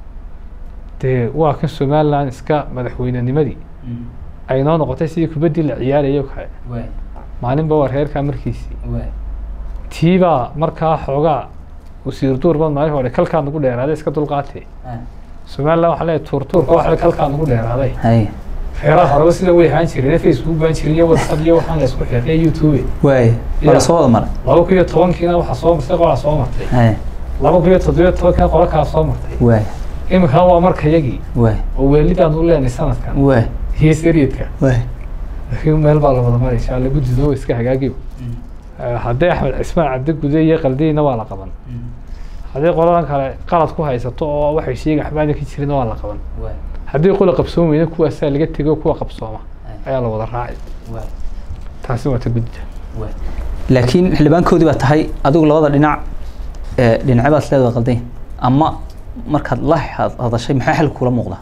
dee waa kan somaliland iska madaxweynenimadii ay noo noqotay sidii kubaddii la ciyaarayay oo kale maalinba waa reerkaa markiisii tiibaa markaa xoogaa wasiir duur bad maalin hore kalkaa nagu dheeraaday iska dulqaatee somaliland waxaa leeyahay tuurtuurka waxa kalkaa nagu dheeraaday hay reeraha horeba sida way ahaan jireen facebook baan jirin iyo whatsapp iyo waxaan la isku xirnay youtube waay waa la soo wada maray laba kun iyo tobankiina waxaa soo martay qolaa soo martay hay laba kun iyo toddobiyo tobankiina qola kaa soo martay waay imikana waa marka yagii waay oo weelidaan u leenay sanadkan waay iyo seriedka waay laakiin meel baa la wada maray insha alla guddido iska hagaagiyo haddii axmed cismaan cabdi gude iyo qaldiyeyna waa la qaban haddii qoladan kale qalad ku haysato oo waxay sheegi waxbaana ka jirin waa la qaban haddii qola qabsoon weyna kuwaasaa laga tego kuwa qabsooma ayaa la wada raaci taasi waa ta guddida laakiin xildhibaankoodii baa tahay adigu labada dhinac ee dhinacabaad leedahay qaldayn ama markaad la had- hadashay maxaa xal kula muuqdaa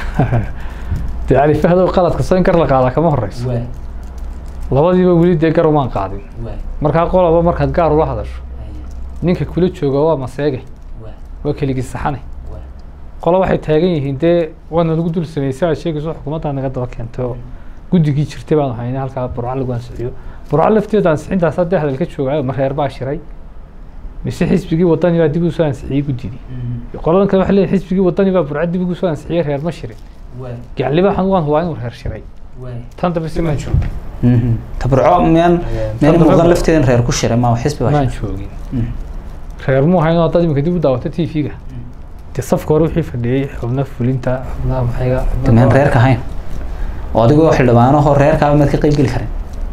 dee cali fahdow qaladka soo in gar la qaadaa kama horeyso labadiiba weli dee gar umaan qaadin markaa qolaba markaad gaar ula hadasho ninka kula jooga waa maseege waa keligii saxane qolo waxay taagan yihiin dee waana lagu dul sameysay aad sheegayso xukuumaddaa naga daba keentay oo guddigii jirtay baanu haynay halkaa burco lagu ansixiyo burco lafteeda ansixintaas haddee hadalka joogayo ma reer baa shiray mise xisbigii wadani baa dib ugu soo ansixiyey guddidii qoladan kale waxay leeyihin xisbigii wadani baa burco dib ugu soo ansixiyey reer ma shirin gaclibaxan waan hubaa inuu reer shiray tan dambe si maan joogin tabarco miyaan miyaan muuqan lafteeda in reer ku shiray ma xisbi baa maan shiray joogin reer muu hayn haddaad imika dib u daawata t v-ga dee safka hore wixii fadhiyey xubna fulinta xubnaha maxayga xubnaha- miyaan reerka ahayn oo adigoo xildhibaanahoo reerkaaba maad ka qayb geli karin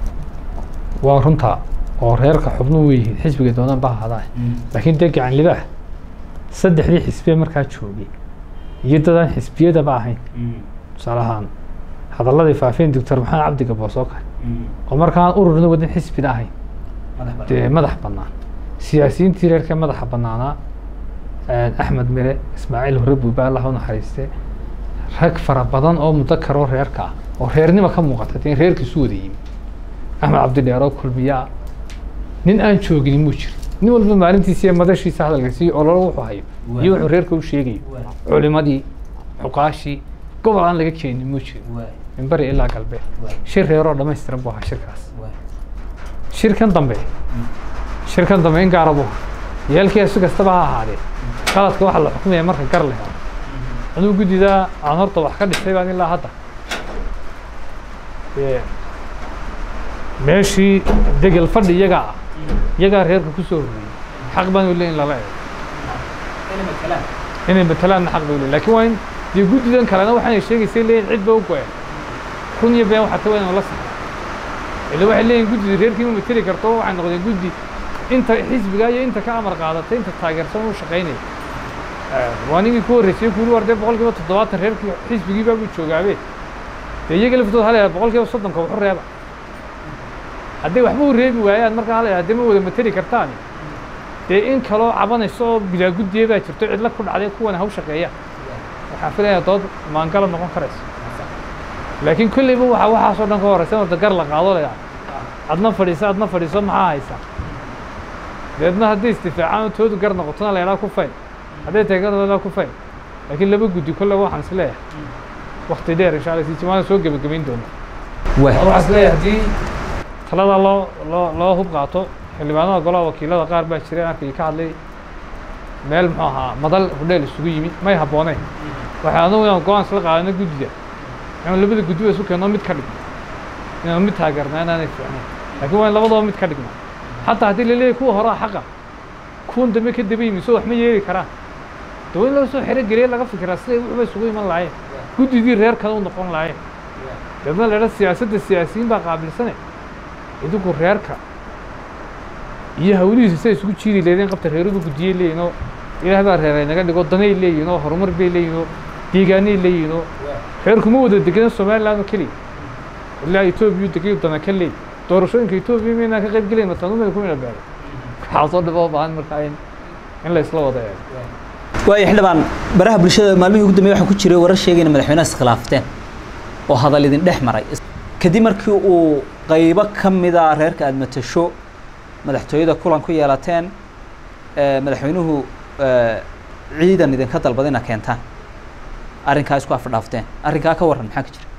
waa runtaa oo reerka xubnuhu way yihiin xisbiga doonaan ba ahadaa laakiin dee gacan libaax saddexdii xisbiye markaa joogay iyo dadaan xisbiyadaba ahayn tusaale ahaan hadalladii faafeen doctor maxamed cabdi gaboos oo kale oo markaan ururna wadin xisbina ahayn dee madax bannaan siyaasiyiintii reerka madaxa bannaanaa axmed mire ismaaciil hore buuba allah u naxariiste rag fara badan oo mudakar oo reerka ah oo reernima ka muuqata dee reerkiisu wada yimi axmed cabdidheer oo kulmiyaa nin aan joogin muu jirin nin walba maalintiisa iyo madashiisa hadalka sii ololo wuxuu hayo iyo wuxuu reerka u sheegayo culimadii xuqaashii gobol aan laga keenin muu jiro min bari ilaa galbeed shir reeroo dhammaystiran buu ahaa shirkaas shirkan dambe shirkan dambe in gaara buu ahaa yeelkii si kastaba ha ahaadee qaladka waxaa la xukumaya marka gar la helo anuu guddidaa aan horta wax ka dhisay baan ilaa hadda Ee, meeshii degel fadhi iyagaa ah iyagaa reerka ku soo horreeyey xaq baan u leeyin lala eego inay matalaanna xaq bay u leeyin laakiin waa in dee guddidan kalena waxaanay sheegaysay leeyihin cid ba u go-een run iyo been waxaa ta waa in la saxo ila waxay leeyihin guddida reerkii ma mateli karto waxay noqdeen guddi inta xisbiga iyo inta ka amar qaadatay inta taageersan u shaqaynaya waa ninkii ku horreysay kuuli war dee boqol kiiba toddobaatan reerkii xisbigii baa buu joogaabe dee iyaga laftooda halaya boqol kiiba soddonka waxu reeba hadday waxba u reebi waayaan markaa halaya haddii ma wada mateli kartaan dee in kaloo cabanayso oo bilaa guddiya baa jirto cidla ku dhacday kuwana haw shaqeeya waxaan filayaa dood maangala noqon karaysa laakiin kolleyba waxaa waxaasoo dhan ka horeysa horta gar la qaado layaa adna fadhiiso adna fadhiiso maxaa haysaa deedna hadday istifaacaan oo toodu gar noqotona la yadhaa ku fayn hadday tahay gar ku fayn laakiin laba guddi kolle waxaan is leeyahay wakti dheer insha alla si jimaada soo gebagabayn doona waxaan is leeyahay haddii talada loo loo loo hub qaato xildhibaanada golaha wakiilada qaar baa jireen arkay ka hadlay meel muxuu ahaa madal hudheel isugu yimid may habbooneen waxay anagu inaan go-aan isla qaadano guddida inaan labada guddi ba isu keenno mid ka dhigno inaan mid taageerna inaanay fiicnayn laakiin waa in labadaba mid ka dhigno xataa haddii la leeyahay kuwa horaa xaqa kuwan dambe ka daba yimi soo wax ma yeeli karaan de waa in loo soo xero geliya laga fikiraa siday wuxuba isugu iman lahaayeen guddidii reer kale u noqon lahaayeen deedna la idha siyaasadda siyaasiyiin baa qaabilsane idinku reerka iyo hawlihiisa say isugu jiidi leedeen qabta reeruba guddiyey leeyihin oo ilaah baa reeray naga dhigo danay leeyihin oo horumar bay leeyihin oo deegaanay leeyihin oo reerkuma wada degenan somaliland oo keliya ilaa etoobiya degayu dana ka leey doorashooyinka etoobiya maynaan ka qayb gelayn matanumada ku mina beeray waxaa soo dhiboo baahan markaa in in la isla wada eego waayo xildhibaan baraha bulshada maalmihii ugu dambeeyay waxaa ku jiray warar sheegayna madaxweynaha iskhilaafteen oo hadal idin dhex maray kadib markii uu qaybo ka mida reerka aada matasho madaxtooyada kulan ku yeelateen ee, madaxweynuhu ee, ciidan idinka dalbada inaad keentaan arrinkaa isku afdhaafteen arrinkaa ka warran maxaa ka jira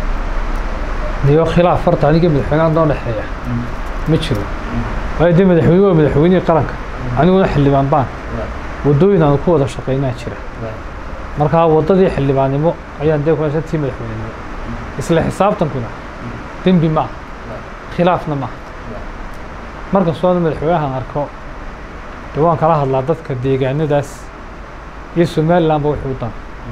niyo khilaaf horta aniga madaxweynaha noo dhexeeya ma jiro waayo dee madaxweynuhu waa madaxweynihii qaranka aniguna xildhibaan baan waddooyin aanu ku wada shaqaynaa jira markaa waddadii xildhibaannimo ayaan dee kuhaysa tii madaxweynenimo isla xisaabtankuna dembi ma aha khilaafna maaha markastoo aan madaxweynahan arko dee waan kala hadlaa dadka deegaanadaas iyo somalilandba wixii u dan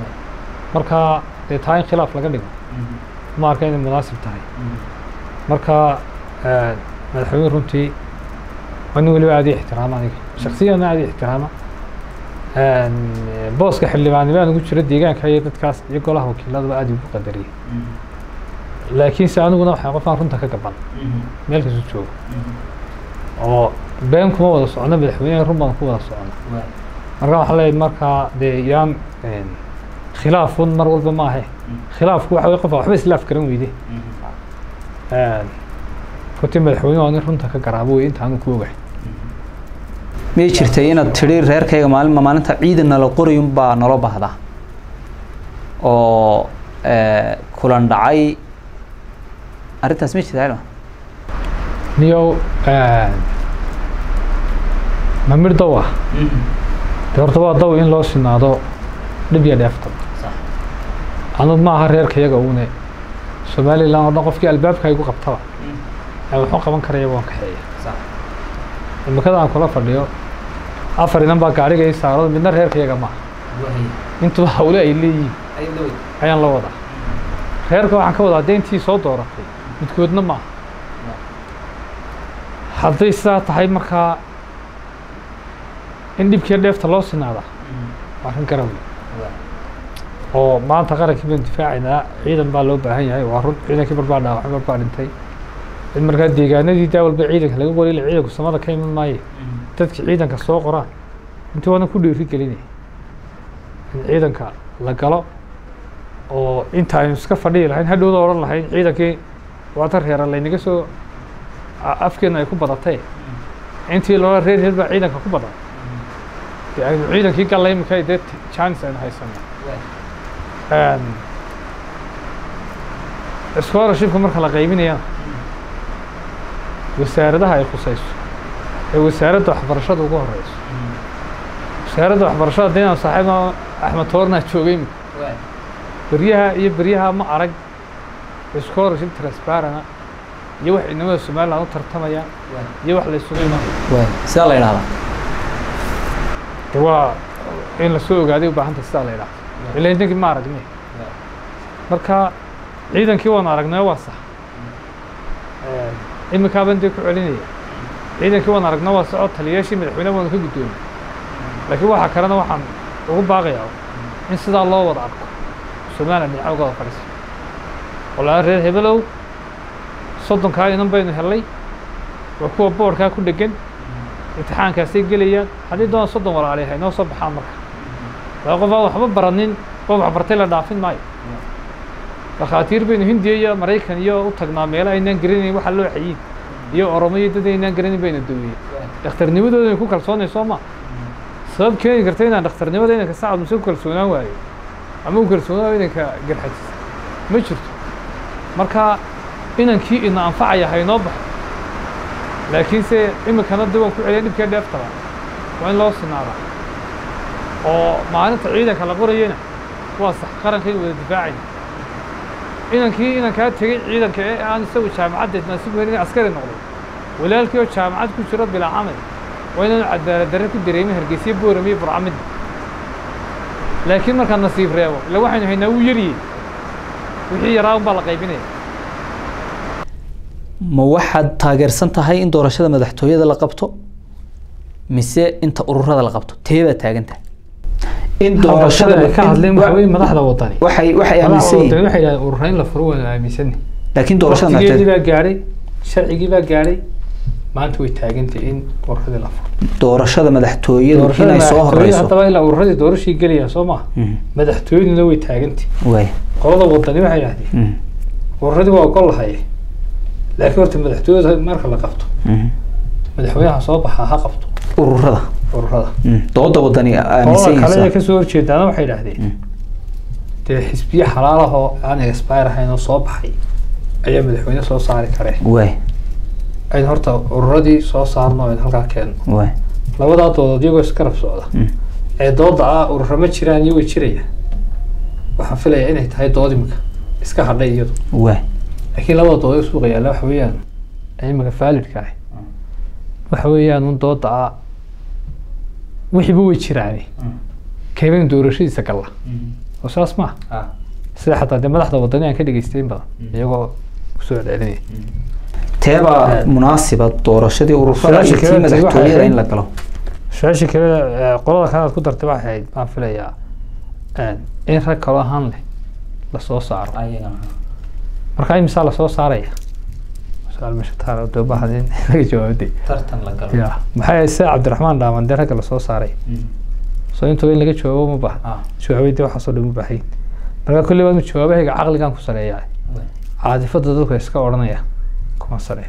marka dee taa in khilaaf laga dhigo ma arka inay munaasib tahay marka eh, madaxweyne runtii waa nin weliba aad ii ixtiraama aniga shaksiyanna aad ii ixtiraama En, eh, booska xildhibaannimo aan ugu jiro deegaanka iyo dadkaas iyo golaha wakiiladaba aad igu qadariyey laakiinse aniguna waxaa qofaan runta ka gaban meel kastu joogo oo been kuma wada socono madaxweyneha run baan ku wada socono marka waxaa leeyahay markaa dee yaan en, khilaafun mar walba ma ahe khilaafku waxa wey qofa waxba islaaf garan weyde runtii madaxweynuhu waa nin runta ka garaabo wey inta anu ku ogahay miyay jirtay inaad tidhi reerkayga maalin maalinta ciidan nala qorayun baa nala baahdaa oo ee, kulan dhacay arrintaas ma jirta xildhibaan niyow ma mir daw ah de horta waa daw in loo sinaado dhib iyo dheefta anud ma aha reerka iyaga uune somaliland oo dhan qofkii albaabka igu qabtaba ee wuxuu qaban karaya waan kaxeeya imikada aan kula fadhiyo afar inan baa gaariga ii saarado midna reerka iyaga maaha intuba hawle ay leeyihiin ayaan la wadaa reerka waxaan ka wadaa deyntii soo dooratay midkoodna maaha hadday sidaa tahay markaa in dhibkiiyo dheefta loo sinaada waa arrin garan wey oo maanta qarankii baan difaacaynaa ciidan baa loo baahan yahay waa run ciidankii barbaa dhaawacay barbaa dhintay in markaa deegaanadii daa walba ciidanka laga qoriy ila ciidanku samada ka iman maaye dadki ciidanka soo qoraan intii waadan ku dhiiri gelinaya in ciidanka la galo oo inta aynu iska fadhihi lahayn hadhowda odhan lahayn ciidankii waata reera laynaga soo a- afkeena ay ku badatay intii loola reer reer baa ciidanka ku badan dee aynu ciidankii galla imika dee chance aynu haysano scholarshipka marka la qaybinayana wasaaradaha ay khusayso ee wasaaradda waxbarashada ugu horeyso wasaaradda waxbarashada hadda inaan saaxiibna axmed toornaa joogay beryaha iyo beryaha ma arag scholarship transparana iyo wax inamada somaliland u tartamaya iyo wax la isugu imaan waay sidaa la yidhahdaa de waa in lasoo ogaaday u baahanta sidaa la yidhahdo ila idinkii ma aragni marka ciidankii waan aragnay waa sax imikaaban dee ku celinaya ciidankii waan aragnay waa saxoo taliyayaashii madaxweynaha waanu ka guddoomay laakiin waxaa kalena waxaan ugu baaqayaa in sidaa loo wada arko somaliland dhinaca uga wada fadhiisa walaa reer hebelow soddonkaa inan baynu hellay waa kuwa boodhkaa ku dhegan imtixaankaasay gelayaan haddii doona soddon walaali hay noo soo baxaan marka laba qof aan waxba baranin qof waxbartay la dhaafin maayo dhakhaatiir baynu hindiya iyo maraykan iyo u tagnaa meelo aynaan garanayn waxa loo xayin iyo oromo iyo dad aynaan garanin bayna dawiyey dhakhtarnimadooda ku kalsoonay soo ma sabab keeni karta inaan dhakhtarnimada inanka sacad muse ku kalsoonaan waayo ama u kalsoonaan inanka garxajis ma jirto marka inankii ina anfacaya haynoo baxo laakiinse iminkana dib waan ku celiya dhibkee dheeftaba waa in loo sinaadaa oo maalinta ciidanka la qorayena waa sax qarankayga wada difaacayna inankii inankaa tegey ciidanka ee aan isagu jaamacaddeed naasib helin askari noqday walaalkii oo jaamacad ku jiro bilaa camal waa inaanu cadaalad darre ku dareemin hargeysiyo boorame iyo burcamid laakiin markaad nasiib reebo ila waxaynu haynaa wuu yariyey wixii yaraa un baa la qaybinaya ma waxaad taageersan tahay in doorashada madaxtooyada la qabto mise inta ururada la qabto teebaad taagan tahay in doorashada ay ka hadleen waxa weeye madaxda wadani waxay waxay aaminsan madaxda yihiin wadani waxay yidhahdeen urura in la furo waanu aaminsanay laakiin doorashada waqtigeedii madaxtooyada baa gaadhay sharcigii baa gaadhay maanta way taagantay in ururadii la furo doorashada madaxtooyadu doorashada inay soo madaxtooyada horeyso haddaba ilaa ururadii doorashii gelaya soo maha Mhm. madaxtooyaduna way taagantay waay qolada wadani waxay yidhahdeen Mhm. ururadii waa ogol lahaye laakiin horta madaxtooyada marka la qabto Mhm. madaxweynaha soo baxaa ha qabto ururada ururada Mhm. dooda wadani aaminsan qolada kale ee yihiin kasoo horjeedaana waxay yidhahdeen Mm. dee xisbiye xalaalahoo aan expire ahayn oo soo baxay ayaa madaxweyne soo saari karee waay ayn horta ururadii soo saarno ayn halkaa keenno waay labadaa doodood iyagoo iskarab socda Mhm. ee dooda ah urura ma jiraan iyo way jiraya waxaan filayaa inay tahay dood imika iska hadhay iyadu waay laakiin labada dood ee suuqa yaalla waxa weeyaan ee imika faalidka ah waxa weeyaan un dooda ah wixiiba way jiraane kayban doorashadiisa galla oo saas maaha sida xataa dee madaxda wadani aan ka dhegeystay in badan iyagoo kusoo celcelinaya teebaa munaasiba doorashadii ururada iyo Su-aasha tii kale waxay madaxtooyada ahayd- in la galo su-aashii kale ee, qolada kale aad ku dartay waxay ahayd baan filayaa een, in rag kaloo ahaan leh lasoo saaro marka imisaa lasoo saaraya su-aal meesha taala dee ubaahan in laga jawaabday tartan la galo ya maxay ahayd sida cabdiraxmaan dhaaman dee ragga lasoo saaray soo intuba in laga jawaabo ma baahan jawaabay dee waxaasoo dhan u baahayn marka kulli baa jawaabahayga caqligan ku sareeyaa caadifada dadka iska odhanaya kuma sareeya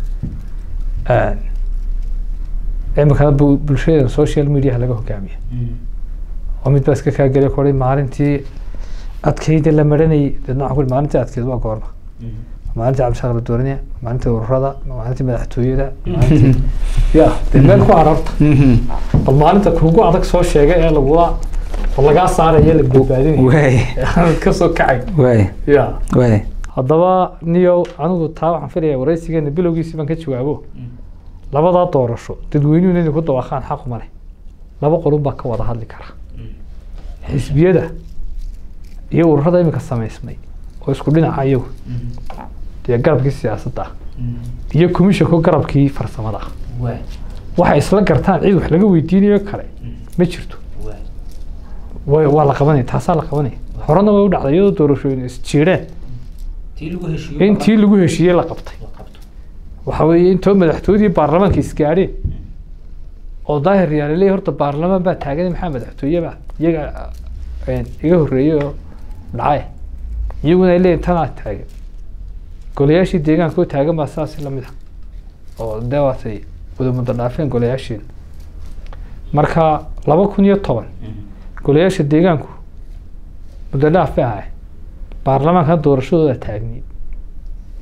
imikana bulshada social mediaha laga hogaamiya oo mid baa iska kaageliya kuhi maalintii adkayda la maranayay deedna waxaan ku ihi maalintii adkeyd waa goorma maalintii cabdishaaq la dooranaya maalintii ururada maalintii madaxtooyada maalintii ya dee meel ku ararta bal maalinta kugu adag soo sheegay ee lagula oo lagaa saaraya la badbaadinaya waay aanad ka soo kacay waay ya waay haddaba niyo anigu taa waxaan filaya waraysigeena bilowgiisii baan ka jawaabo labadaa doorasho dadweynuhuna inay ku dawaaqaan xaq uma leh laba qolun baa ka wada hadli kara xisbiyada iyo ururada imika samaysmay oo isku dhinaca iyagu dee garabkii siyaasadda ah iyo commissionka garabkii farsamada ah waxay isla gartaan cid wax laga weydiinayo kale ma jirto way waa la qabanaya taasaa la qabanaya horena way u dhacday iyadoo doorashooyin isjiireen in tii lagu heshiiyey la qabtay waxa weeye intoo madaxtooyadii baarlamaanka isgaadheen oo daahir yaaliley horta baarlamaan baa taagan maxaa madaxtooyeba iyaga een, iga horreeyey oo dhacay iyaguna ay leeyihin tanaa taagan golayaashii deegaanka oo taagan baa saas lamid ah oo dee waatay wada muddo dhaafeen golayaashiina marka laba kun iyo toban golayaasha deegaanku muddo dhaaf bay ahay baarlamaankan doorashadooda taagniid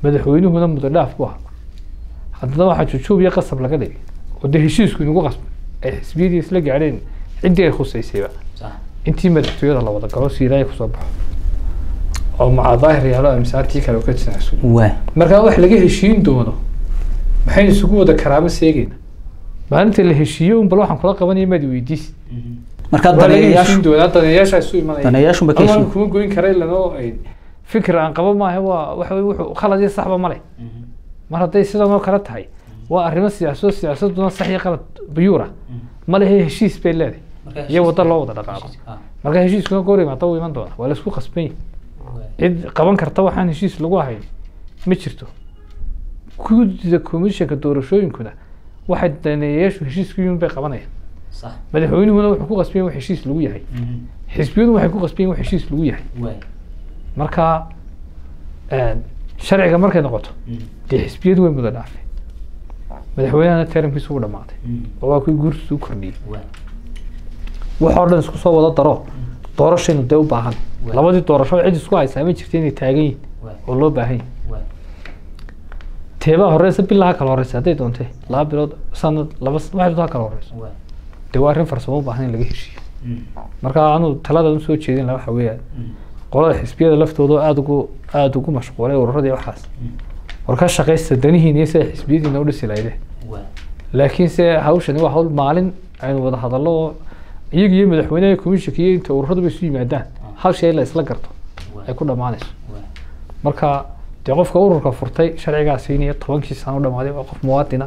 madaxweynuhuna muddo dhaaf ku ah haddana waxaa jujuub iyo qasab laga dhigay oo dee heshiisku inagu qasbay ay xisbiyadii isla gaadheen ciddii ay khuseysayba intii madaxtooyada la wada galo siiraaya kusoo baxo oo macaa daahir yaalo amisaartii kale oo ka jinacsu waa markaa wax laga heshiin doono maxaynu isugu wada karaamo seegayna maalinta la heshiiyo un bal waxaan kula qabanaya maad weydiis markaa waa laga daneeyayaashu heshiin doonaa daneeyaasha isu imanaya daneeyaashun ba ka Ama heshiin kuma goyn kara ilanoo ay fikir aan qabo maaha waa waxa weye wuxuu khalad iyo saxba ma leh mar hadday sidan oo kale tahay waa arrimo siyaasado siyaasaduna sax iyo qalad buyuura ma lehe heshiis bay leedahay iyo waddo loo wada dhaqaaqo marka heshiiskuna goor imaata wuu iman doona waa la isku qasban yahay cid qaban karta waxaan heshiis lagu ahayn ma jirto guddida komishanka doorashooyinkuna waxay daneeyayaashu heshiiska yun bay qabanayaan madaxweynuhuna wuxuu ku qasban yahay wax heshiis lagu yahay xisbiyadu waxay ku qasban yihin wax heshiis lagu yahay marka sharciga markay noqoto dee xisbiyadu way muda dhaafay madaxweynahana teramkiisu u dhamaaday oo waa kuwii guurtiisu u kordhiyey waxoo dhan isku soo wada daro doorashaynu dee u baahan labadii doorasho cid isku haysaa ma jirta inay taagan yihin oo loo baahan yahay teebaa horeysa bilaha kala horeysa hadday doontee laba bilood sanad laba waxay doontaa kala horeyso dee waa arrin farsamo u baahan in laga heshiiyo marka anu taladan usoo jeedin laha waxa weeyaan qolada xisbiyada laftooda oo aada ugu aada ugu mashquulay ururadii waxaas war ka shaqaysta danihiina iyo sida xisbiyadiina u dhisi lahaydeen laakiin se hawshani waa hawl maalin aynu wada hadallo oo iyaga iyo madaxweynaha komishanka iyo inta ururaduba isu yimaadaan hal shay la isla garto ay ku dhammaanayso marka dee qofka ururka furtay sharcigaa siinaya tobankii sano u dhamaaday waa qof muwaadina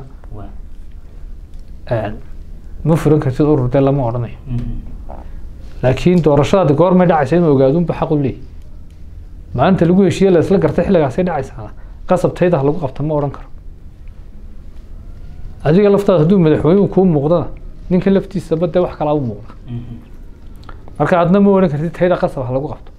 ma furan kartid urur dee lama odhanayo laakiin doorashadaadi goormay dhacaysa inuu ogaadunba xaq u leeyahy maalinta lagu heshiiye la isla gartay xilligaasay dhacaysaana qasab tayda ha lagu qabta ma odhan karo adiga laftaada hadduu madaxweynuhu kuu muuqdana ninka laftiisaba dee wax kalaa u muuqda marka adna ma odhan kartid tayda qasab ha lagu qabto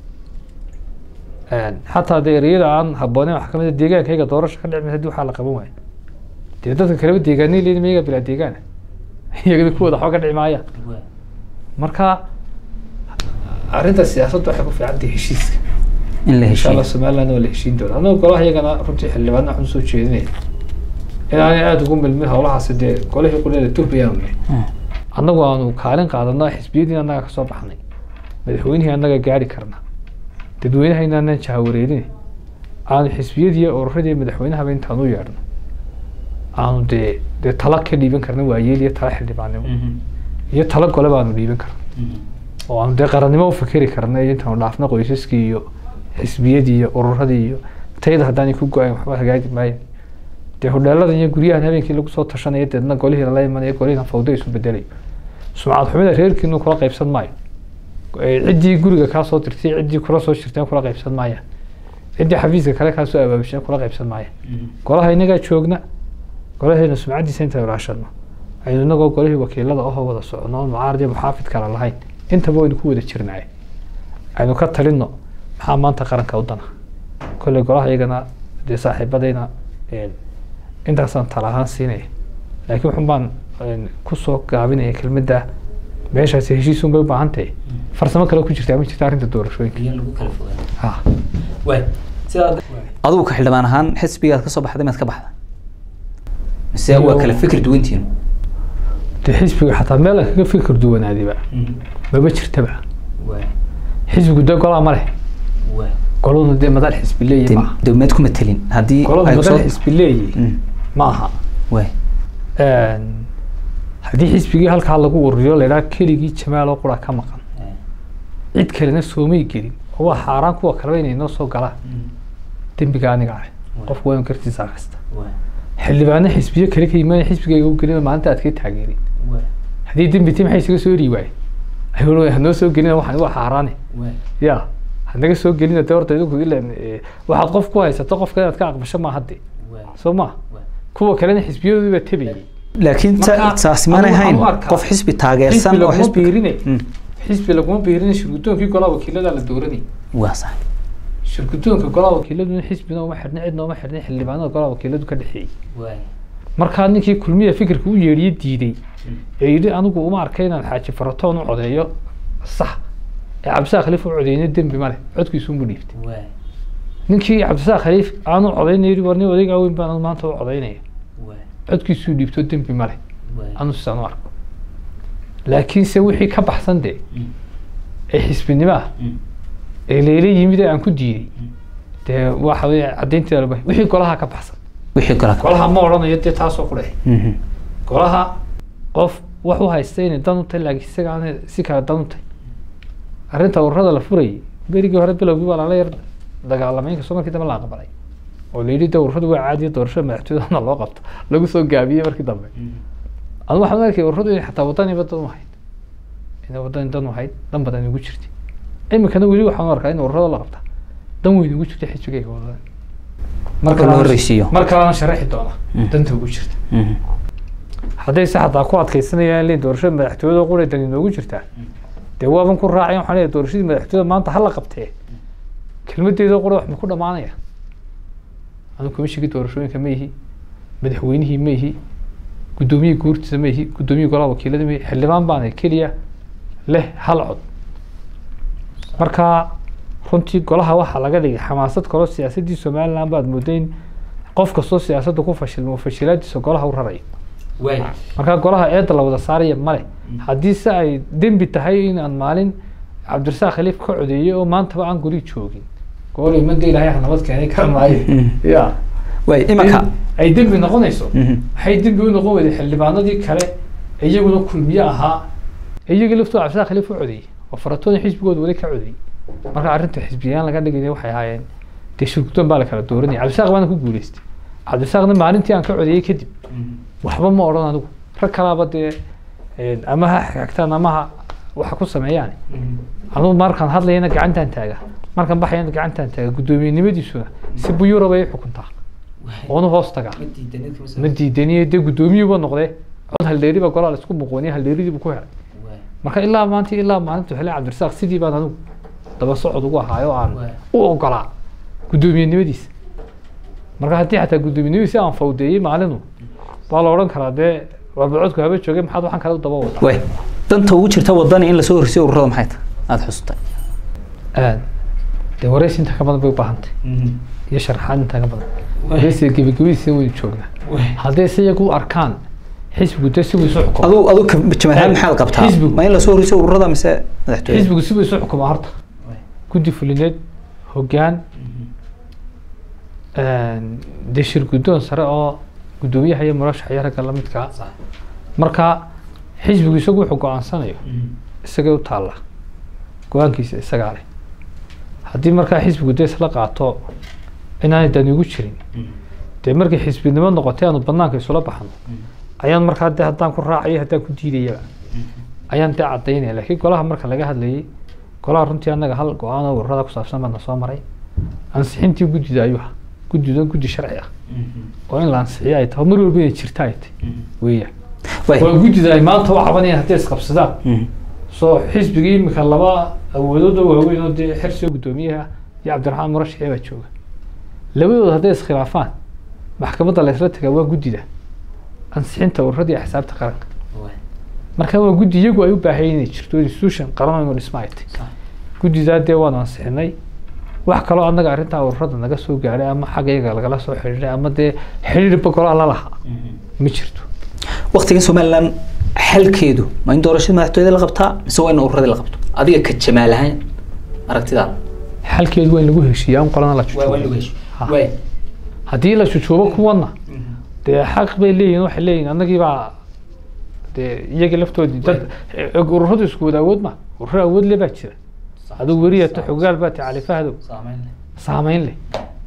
xataa dee ereyada aan habbooneyn waxaa kamid a deegaankayga doorasho ka dhicmi haddii waxaa la qaban waayo dee dadka kaleba deegaanay leeyihin iyaga bilaa deegaana iyagana kuwooda waxba ka dhici maayaan marka arrinta siyaasadda waxay ku fiican tahay heshiiska in la insha allah heshiiyo somaliland waa la heshiin doona annaga golaha iyagana runtii xildhibaana waxaan usoo jeedinaya inaanay aada ugu milmin howlahaasi dee golihii quleeda tuhbayaan ne annagu aanu kaalin qaadana xisbiyadii annaga kasoo baxnay madaxweynihii annaga gaari karna dadweynaha inaanan jahawareerin aanu xisbiyadii ururadii madaxweynahaba intaan u yeedhno aanu dee dee tala ka dhiiban karna waayeel iyo tala xildhibaannimo iyo tala gole baanu dhiiban karna oo aanu dee qarannimo u fikeri karna iyo intaanu dhaafno qoysaskii iyo xisbiyadii iyo ururadii iyo tayada haddaanay ku go-ayn waxba hagaagi maayan dee hodheeladan iyo guryahan habeenkii lagu soo tashanaya deedna golihii lala imanaya golihiina fawdo isu bedelayo sumcad xumida reerkiinu kula qaybsan maayo Eh, ciddii guriga kaa soo dirtay ciddii kula soo shirteen kula qaybsan maayaan ciddii xafiiska kale kaa soo abaabisheen kula qaybsan maayaan golaha inagaa joogna golaheena sumcaddiisa inta ilaashano aynu inagoo golihii wakiilada ahoo wada socono oon mucaarad iyo muxaafid kale lahayn intaba waynu ku wada jirnaaye aynu ka talinno maxaa maanta qaranka u dana kolley golaha iyagana dee saaxiibadayna een, intaasaan tala ahaan siinaya laakiin waxun baan een, kusoo gaabinaya kelmadda meeshaasi heshiisun bay u baahan tahay farsamo kale ku jirtaa ma jirta arrinta doorashooyinka ha adigu ka xildhibaan ahaan xisbigaad kasoo baxday maad ka baxda mise waa kala fikir duwantiinu dee xisbiga xataa meel aan kaga fikir duwanaadiba maba jirtaba xisbigu dee golaa ma leh goladu dee madal xisbi leeyahy maaha dowmeed kuma telin haddii goladu ay madal soo xisbi leeyahy Mm, ma aha waay haddii xisbigii halkaa lagu ururiyo laydhaha keligii jamaal oo qura ka maqan cid kalena soomay gelin oo waa xaaraan kuwa kaleba inay noo soo galaan dembiga aniga ah qofku waa in kartiisa akrista xildhibaano xisbiyo kale ka yimaada xisbigayga u gelin maalinta aad ka taageerin haddii dembi ti maxay isaga soo eri waaye ayuu hanoo soo gelina waxaan waa xaaraane ya hanaga soo gelina dee horta idinku ilan eh, waxaad qof ku haysato qofka inaad ka aqbasho ma hadde soo ma kuwa kalena xisbiyadoodii baa tebayay laakiin ta- Marka, taasi maanay anigu hayn waxaan u arkaa qof xisbi xisbi taageersan oo laguma xisbi biirine Mm, xisbi laguma biirine shirgudoonkii golaha wakiilada la dooranay waa sax shirgudoonka golaha wakiiladuna xisbina uma xirna cidna uma xirna xildhibaanada golaha wakiiladu ka dhexeeyey markaa ninkii kulmiya fikirka u yeedhiye diiday ee yidhi anigu uma arkay inaan xaaji faratoon u codeeyo sax ee cabdisaa khaliif u codeyna dembi ma leh codkiisu unbu dhiibtay ninkii cabdisaaq khaliif aanu codaynaya yidhi war nin odaygaa weyn baan maanta u codaynaya waay codkiisuu dhiibto dembi male waay anu sidaan u arko laakiinse wixii ka baxsan dee Mm. ee xisbinimo ah Mm. ee leela yimid ee aan ku diiday Mm. dee waxa weye caddaynteeda laba wixii golaha ka baxsan wixii kala ka golaha ma odhanayo dee taasoo ku dheh Mhm. golaha qof wax u haysta inay dan u tahay laakiin isaga aan si kale dan u tahay arrinta ururada la furayay berigii hore bilowgii waa lala yar dagaalamay inkastoo markii dambe la aqbalay oo la yidhi de ururadu waa caadiya doorashada madaxtooyadana loo qabto lagu soo gaabiyey markii dambe Mm. anu waxaan u arkay ururadu inay xataa wadaniba dan u hayd inay wadani dan u hayd dan badan igu jirtay iminkana weli waxaan u arkaa in ururada la qabta dan weyn igu jirtay xisbigayga wadani Marka la horreysiiyo. mar kalena sharaxi doona Mm. danta ugu jirta Mhm. haddayse xataa ku adkeysanayaan in doorashada madaxtooyada qura dan inoogu jirtaa dee waaban ku raacay waxaan leeyahay doorashadii madaxtooyada maanta hala qabtee kelmadeeda qura wax ma ku dhamaanaya anu komishigii doorashooyinka ma ihi madaxweynihii ma ihi guddoomiyihii guurtiisa ma ihi guddoomiyihii golaha wakiilada ma ihi xildhibaan baana keliya leh hal cod marka runtii golaha waxaa laga dhigay xamaasad kaloo siyaasaddii somaliland baad mooday in qof kastoo siyaasadda ku fashilmo fashilaadiisa golaha u rarayo waay markaa golaha eedda la wada saaraya male haddii se ay dembi tahay in aan maalin cabdirasaaq khaliif ka codeeyey oo maantaba aan guri joogin goolay mada ilaahay ha nabad keenay kara maayo ya waay imanka in ay dembi noqonayso Mhm. waxay dembi u noqon weyday xildhibaanadii kale ee iyaguna kulmiye ahaa ee iyagii laftooda cabdirasaaq khaliif u codeeyey oo faratooni xisbigooda wali ka codeeyey marka arrinta xisbiyaan laga dhigaya waxay ahaayeen dee shirguddoon baa la kala dooranaya cabdirasaaq baana ku guuleystay cabdirasaaqna maalintii aan ka codeeyey kadib waxba ma odhan adigu rag kalaaba dee een, ama ha xigtaan ama ha waxa ku sameeyaan anugu markaan hadlayana gacantaan taaga markaan baxayana gacantaan taaga guddoomiyenimadiisuna si buyuura bay i xukuntaa oonu hoos tagaa ma diidaniye dee guddoomiyuuba noqdee cod haldheeri baa golaa la isku muqooniye haldheeridiibu ku helay marka ilaa maanta ilaa maalintu hele cabdirasaaq sidii baan anigu daba socod ugu ahaayo aan Waay. u ogolaa guddoomiyenimadiisa marka haddii xataa guddoomiyenimadiisa aan fawdeeyey maalinu baa la odhan karaa dee waa bacodku haba joogay maxaad waxaan kale u daba wadaa waay danta ugu jirta wadani in lasoo horsiyo ururada maxay tahay aada xusutay aad dee waraysi inta ka badan bay u baahantay iyo sharaxaad inta ka badan waraysiga gebagabadiisa waynu joognaa hadday se iyagu u arkaan xisbigu dee si buu isu xukumo adu adu jamaahaan maxaad qabtaa Xisbigu. ma in lasoo horsiyo ururada mise madaxtooyada xisbigu si buu isu xukumaa horta guddi fulineed hoggaan dee shir guddoon sare oo guddoomiyaha iyo murashaxa iyo ragga lamidkaa marka xisbigu isagu wuxuu go-aansanayo isagay u taalla go-aankiisa isagaa leh haddii markaa xisbigu dee isla qaato inaanay dani ugu jirin dee markay xisbinimo noqotay aanu banaanka isula baxno ayaan markaa dee haddaan ku raacayo haddaan ku diidayaba ayaan dee cadaynaya laakiin golaha marka laga hadlayay golaha runtii annaga hal go-aan oo ururada ku saabsan baana soo maray ansixintii guddida ayuu ahaa guddidan guddi sharci ah oo in la ansixiyo ay tahay mar walba inay jirta ay tahay weeyaan waay waa guddida ay maanta u cabanayaan hadday isqabsadaan Mhm. soo xisbigii imika laba awoodood oo waaweyn oo dee xersiga guddoomiyaha iyo cabdiraxmaan murashaxi baa jooga labadooda hadday iskhilaafaan maxkamadda la isla tagaa waa guddida ansixinta ururada iyo xisaabta qaranka marka waa guddi iyagu ay u baahayeen inay jirto institution qaran inuu dhisma ay tahay guddidaa dee waanu ansixinay wax kaloo annaga arrintaa ururada naga soo gaadhay ama xagga iyaga lagala soo xidhiidhay ama dee xidhiidhba golaha la lahaa ma jirto waqtigan somaliland xalkeedu ma in doorashada madaxtooyada la qabtaa mise waa in ururadii la qabto adiga ka jamaal ahaan aragtidaada xalkeedu waa in lagu heshiiyaa un qolana la jujuubo Ha. haddii la jujuubo kuwana dee xaq bay leeyihin waxay leeyihin annagii baa dee iyagii laftoodii dad e- ururadu isku wada awood ma ururo awood le baa jira adigu weriyato xogaal baa tahay cali fahdow saameyn leh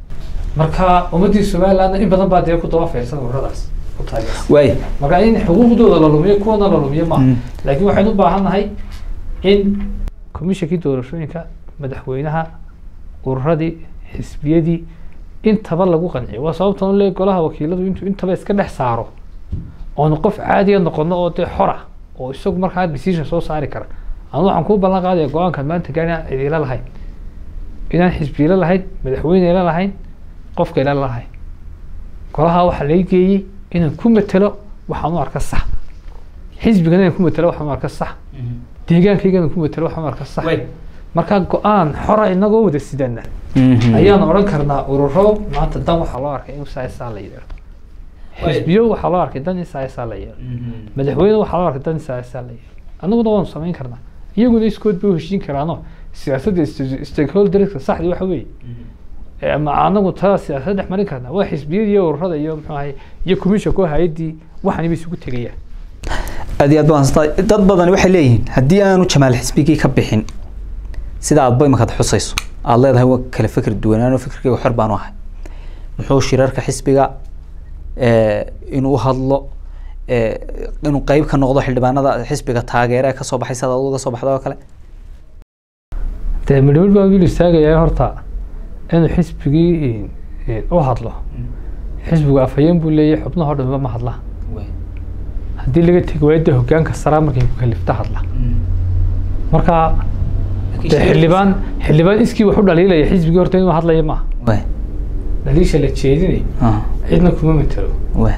marka ummaddii somalilandna in badan baa dee ku daba feersan ururadaas ku taageersan waay marka in xuquuqdooda la lumiyo kuwana la lumiyo maaha Mm. laakiin waxaynu u baahan nahay in komishinkii doorashooyinka madaxweynaha ururadii xisbiyadii intaba lagu qanciyo waa sababta un le golaha wakiiladu intuu intaba iska dhex saaro oonu qof caadiya noqono oo dee xora oo isagu markaa decision soo saari kara anu waxaan kuu ballan qaadaya go-aankan maanta gaari aan cidiila lahayn inaan xisbiyila lahayn madaxweyneyla lahayn qofka ila lahayn golaha waxaa laga geeyey inaan ku matelo waxaan u arka sax xisbigana inaan ku matelo waxaan u arka sax deegaankayga inaan ku matelo waxaan u arka sax marka go-aan xora inagoo wada sidana Mhm. ayaan odhan karnaa ururo maanta dan waxaa loo arkay in saasaa la yidhaahdo xisbiyo waxaa loo arkay dan in saasaa la yidhaahdo madaxweyne waxaa loo arkay dan in saasaa la yidhaahdo annaguna waanu samayn karnaa iyaguna iskood bay u heshiin karaanoo siyaasadda st- stakeholderska saxdi waxa weeye ee ama anagu tada siyaasad dhex marin karnaa waa xisbiyada iyo ururada iyo muxuu ahay iyo commissionka hay-addii waxani bay isugu tegayaan aad iyo aad baan haystaa dad badani waxay leeyihiin haddii aanu jamaal xisbigii ka bixin sida aadba imakaad xusayso aad leedahay waa kala fikir duwanaano fikirkayga xor baanu ahay muxuu shirarka xisbiga eh, inuu hadlo eh, inuu qeyb ka noqdo xildhibaanada xisbiga taageere ee kasoo baxay sida aduga soo baxda oo kale dee midhmid baa wiil istaagayaa horta inuu xisbigii eh, u hadlo xisbigu afhayeen buu leeyahay xubnahoo dhanba ma hadla haddii laga tegi waayo dee hogaanka saraa markay ku kalifta hadla marka dee xildhibaan xildhibaan iskii wax u dhaliilaya xisbigii horta inuu hadlaya maaha Weh, dhaliisha la jeedinayo ah, cidna kuma matalo weh,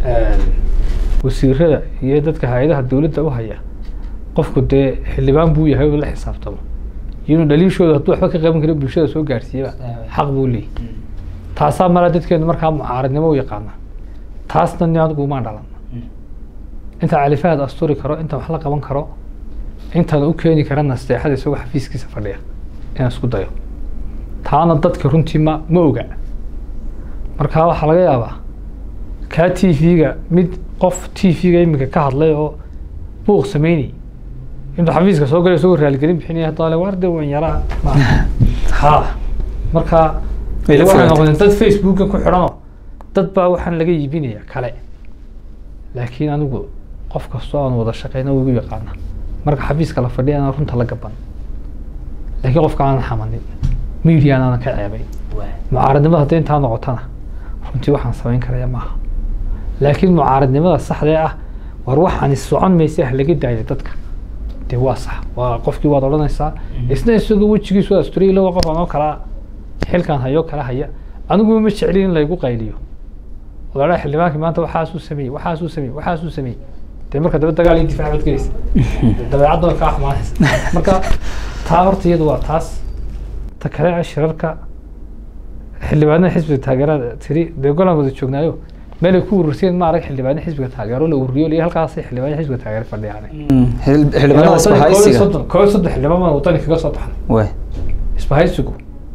wasiirada iyo dadka hay-adaha dowladda u haya qofku dee xildhibaan buu yahay oo la xisaabtamo iyo inuu dhaliishooda hadduu waxba ka qaban karo bulshada soo gaarsiiyaba xaq buu leeyahy taasaa mala dadkeenu markaa mucaaradnimo u yaqaana taasna ni adigu umaan dhalan inta califahaad asturi karo inta wax la qaban karo intaan u keeni kara nasteexada isagoo xafiiskiisa fadhiya inaan isku dayo taana dadka runtii ma ma oga marka waxaa laga yaabaa kaa t v-ga mid qof t v-ga iminka ka hadlay oo buuq sameynay intuu xafiiska soo galay isagoo raaligelin bixinaya hadda le waarde wan yaraa ha marka Way la waxay fogaatay. noqdeen dad facebooka ku xidhanoo dad baa waxaan laga iibinaya kale laakiin anigu qof kastoo aan wada shaqeyna wuu igu yaqaana marka xafiiska la fadhiya anaa runta la gaban laakiin qofka aanan xamanin median aanan ka ceebay mucaaradnimada hadday intaa noqotana runtii waxaan samayn karaya maaha laakiin mucaaradnimada saxdee ah war waxaan socon maysa ah laga daayo dadka dee waa sax waa qofkii waad odhanaysaa isna isagoo wejigiisu waa asturiya waa qof anoo kalaa xilkan hayoo kala haya anigu ma jeclin in laygu qayliyo walaalaha xildhibaankii maanta waxaasuu sameeyey waxaasuu sameeyey waxaasuu sameeyey dee marka daba dagaal iyo difaac baad gelaysa dabeecadda kaa xumaanaysa marka taa horta iyadu waa taas ta kale ah shirarka xildhibaanada xisbiga taageerada tiri dee golaan wada joognaayo meelay ku ururseen ma arag xildhibaana xisbiga taageero la ururiyo liya halkaasay xildhibaana xisbiga taageero fadhiyaan Mm, xil- xildhibaanada isbahaysiga koob iyo soddon xildhibaan baan wadani kaga soo baxnay weh, isbahaysigu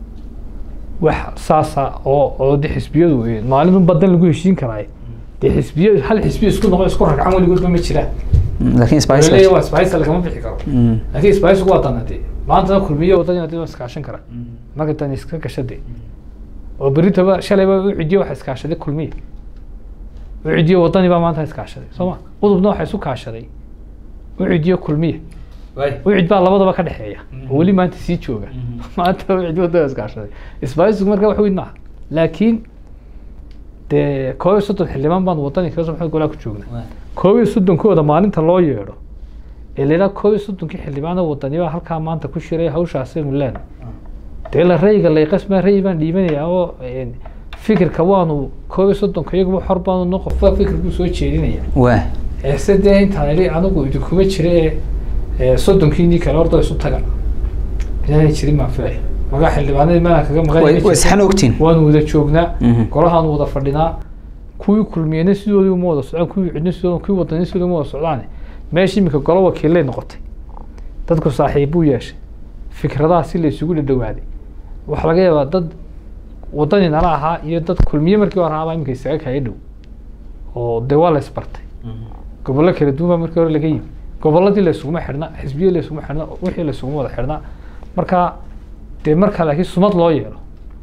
wax saasa oo oo de xisbiyadu eh, maalin un badan lagu heshiin karaaye dee xisbiyo hal xisbiyo isku noqo isku ragcan weligoodba ma jiraan mm, laakiin isbahaysiga leeyahay waa isbahaysi lagama bixi karo Mm, laakiin isbahaysigu waa danade maantana kulmiye wadani hadii waa iskaashan kara marka tan iska gashade oo beritaba shalayba u cidiyo waxa iskaashaday kulmiye u cidiyo wadani baa maanta iskaashaday soo ma udubna waxa isu kaashaday u cidiyo kulmiye ucid baa labadaba ka dhexeeya oo weli maanta sii jooga maanta ucid wadada iskaashaday isbaaysigu marka wax weyn maaha laakiin dee koob iyo soddon xildhibaan baan wadani kaga soo baxay golaa ku joogna koob iyo soddonkooda maalinta loo yeedho ee la yidhaha koob iyo soddonkii xildhibaana wadani baa halkaa maanta ku shiray hawshaasi mulaan dee la rayga layqasmaa ray baan dhiibanayaa oo een, fikirka waanu koob iyo soddonka iyaguba xor baanu no qofba fikirkuu soo jeedinaya weh, eese dee intaan ili anigu idinkuma jira ee ee soddonkiinii kale horta isu taga inaanay jirin baan filaya magaa xildhibaanadii meelaan kaga maqan way way isxan ogtiin waanu wada joognaa Mhm. golahaanu wada fadhinaa kuwii kulmiyena sidoodii uma wada socdaan kuwii cidna sidooda kuwii wadani sidooda uma wada socdaane meesha iminka golo wakiilay noqotay dadku saaxiibbuu yeeshay fikradaha si la isugu dhadhawaaday waxaa laga yaabaa dad wadani nala ahaa iyo dad kulmiye markii hore ahaabaa iminka isaga kaya dhow oo dee waa la isbartay gobollo kala duwan baa markii hore laga yimi gobolladii la isuguma xidhna xisbiyo la isuguma xidhna wixii la isuguma wada xidhnaa marka dee marka laakiin sumad loo yeelo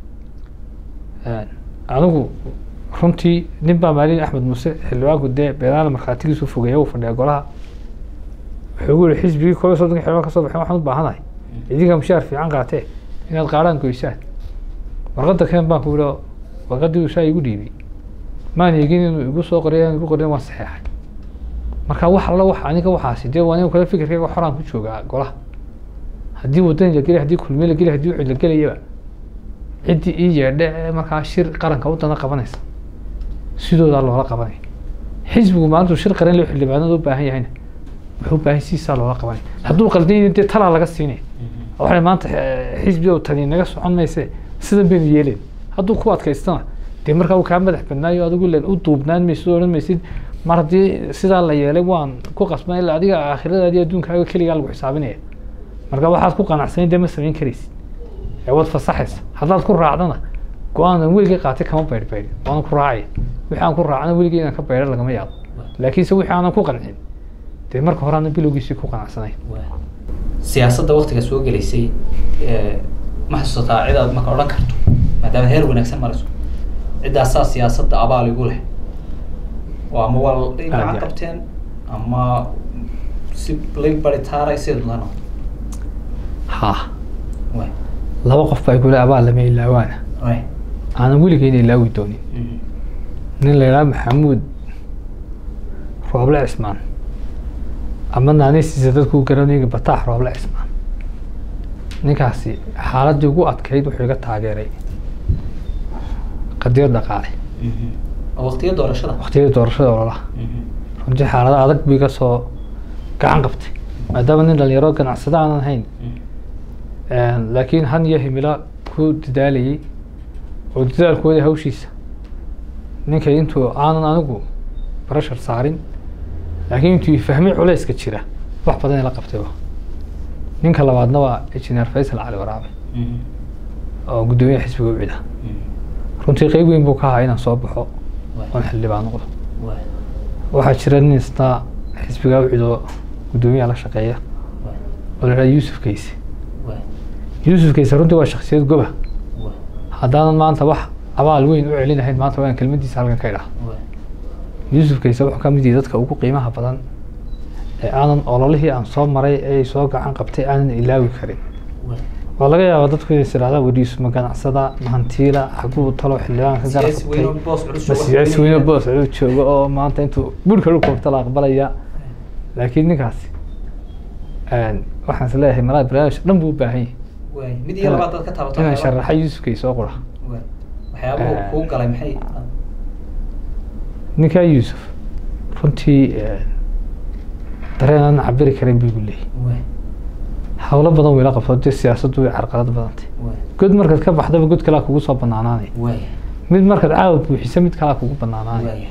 anigu runtii nin baa maalin axmed muuse xildhibaanku dee beelaana markhaatigiisu fogeeya uu fadhiya golaha wuxuu gu yihi xisbigii koob iyo soddonka xildhibaan kasoo baxeen waxaan u baahanahay idinka mushaar fiican qaatee inaad qaadhaan goysaan warqadda keen baan ku yihi warqaddii uu saa igu dhiibay maan eegin inuu igu soo qoray aan igu qorin waan saxeexay marka wax alla wax aniga waxaasi dee waa aniga kale fikirkayga xoraan ku joogaa golaha haddii wadani la gelay haddii kulmiye la gelay haddii ucid la gelayaba ciddii ii yeedhe ee markaa shir qaranka wadana qabanaysa sidoodaa loola qabanaya xisbigu maalintuu shir qaran loo xildhibaanada u baahan yahayna wuxuu u baahan siisaa loola qabanaya hadduu qaldanyay dee talaa laga siinaya waxay maanta eh, xisbi oo tani naga socon mayse sidan baynu yeelayn hadduu ku adkaystana dee markaa uu kaa madax badnaayo adigu len u duubnaan maysid oo odhan maysid mar haddii sidaa la yeelay waan ku qasban ilaa adiga aakhiradaadii adduunkaaga keligaa lagu xisaabinaya marka waxaad ku qanacsanayn dee ma samayn karaysid ee waad fasaxaysa haddaad ku raacdana go-aan aan weligay qaatay kama baydhbaydhin waanan ku raacaya wixii aan ku raacana weligay inaan ka baydho lagama yaabo laakiinse wixii aanan ku qancin dee marka hore aanan bilowgiisii ku qanacsanayn siyaasadda waktiga soo gelaysay ma xasuusataa cid aad marka odhan karto maadaama heer wanaagsan marayso ciddaasaa siyaasadda abaal igu leh oo ama waa Aad gacan iyo qabteen ama si lay baritaara sideed lano ha way laba qof baa igule abaal lama ilaawaana way aanan weligeyna ilaawi doonin nin la yidhaha maxamuud rooble cismaan ama naanaysiisa dadku garanayga bataax rooble cismaan ninkaasi xaaladdii ugu adkayd wuxuu iga taageeray qadiyad dhaqaale oo waqtiga doorashada waqtiyadii doorashada ololaha runtii xaalado adag buu iga soo gacan qabtay maadaama nin dhalinyaro ganacsado aanan hayn laakiin han iyo himilo ku dadaalayay oo dadaalkooda hawshiisa ninkay intuu aanan anigu barashar saarin laakiin intuu fahmay culayska jira wax badan ila qabtayba ninka labaadna waa engineer faysal cali waraabe oo guddoomiyaha xisbiga ucida runtii qeyb weyn buu ka ahaa inaan soo baxo oon xildhibaan noqdo waxaa jira nin isna xisbiga ucido guddoomiyaha la shaqeeya oo la yidhaha yuusuf kayse yuusuf kayse runtii waa shaksiyad goba haddaanan maanta wax abaal weyn u celinahayn maanta waan kelmadiisa halkan ka idhaha yuusuf kayse wuxuu ka mid yahay dadka ugu qiimaha badan ee aanan ololihii aan soo maray ee soo gacan qabtay aanan ilaawi karin waa laga yaabaa dadku inay isirahdaan weriisu ma ganacsada ma hantiila xaguu talo xildhibaan ka garab qabtay ma siyaasi weyno boos culu joogo oo maanta intuu burka dhulka wagta la aqbalaya laakiin ninkaasi waxaan is leeyahay malaa barnaamij dhan buu u baahan yahay mid iyo labaad dad ka taabato inaan sharaxa yuusuf kayse oo qura waxyaabuhu kuu galay maxay ninkaa yuusuf runtii dareen aan cabiri karin buu igu leeyahy hawlo badan wayla qabto dee siyaasaddu way carqalad badantay god markaad ka baxdaba god kalaa kugu soo banaanaanay mid markaad caawa buuxisa mid kalaa kugu banaanaanay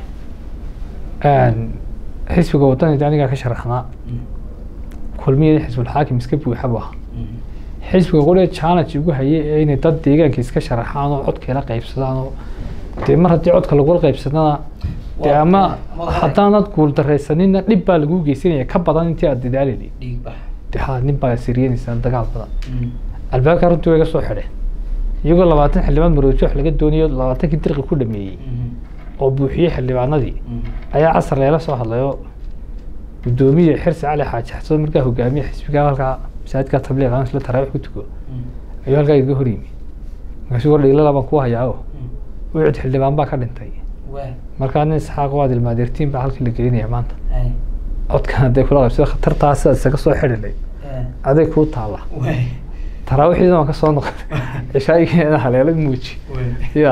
xisbiga wadanida anigaa ka sharaxnaa kulmiyada xisbulxaakim iska buuxa bu ahaa xisbiga qole challenge ugu hayay ee inay dad deegaanka iska sharaxaan oo codkeela qaybsadaan oo dee mar haddii codka lagula qaybsadana dee ama haddaanad guuldaraysanina dhib baa lagu geysanaya ka badan intii aad dadaalayay de ha nin baa siriyanaysaa dagaal badan albaabka runtii way ga soo xidheen iyagoo labaatan xildhibaan maroojo wax laga doonayo labaatankii dirqi ku dhameeyey oo buuxiyey xildhibaanadii ayaa casar leela soo hadlayoo guddoomiye xirsi cali xaaji xasan markaa hogaamiye xisbiga halkaa masaajidka tabliiq aan isla taraawiix ku tuko ayuu halkaa iga hor yimi markaasuu war dhiilala baan ku hayaa oo ucud xildhibaan baa ka dhintay markaa nin isxaaq waad ilmaadeertiin baa halkii la gelinaya maanta codkan hadday kula qaybsada khatartaa sidaad isaga soo xidhinay aday kuu taalla taraawixiina waan ka soo noqon cishaayigeena haleela muuji ya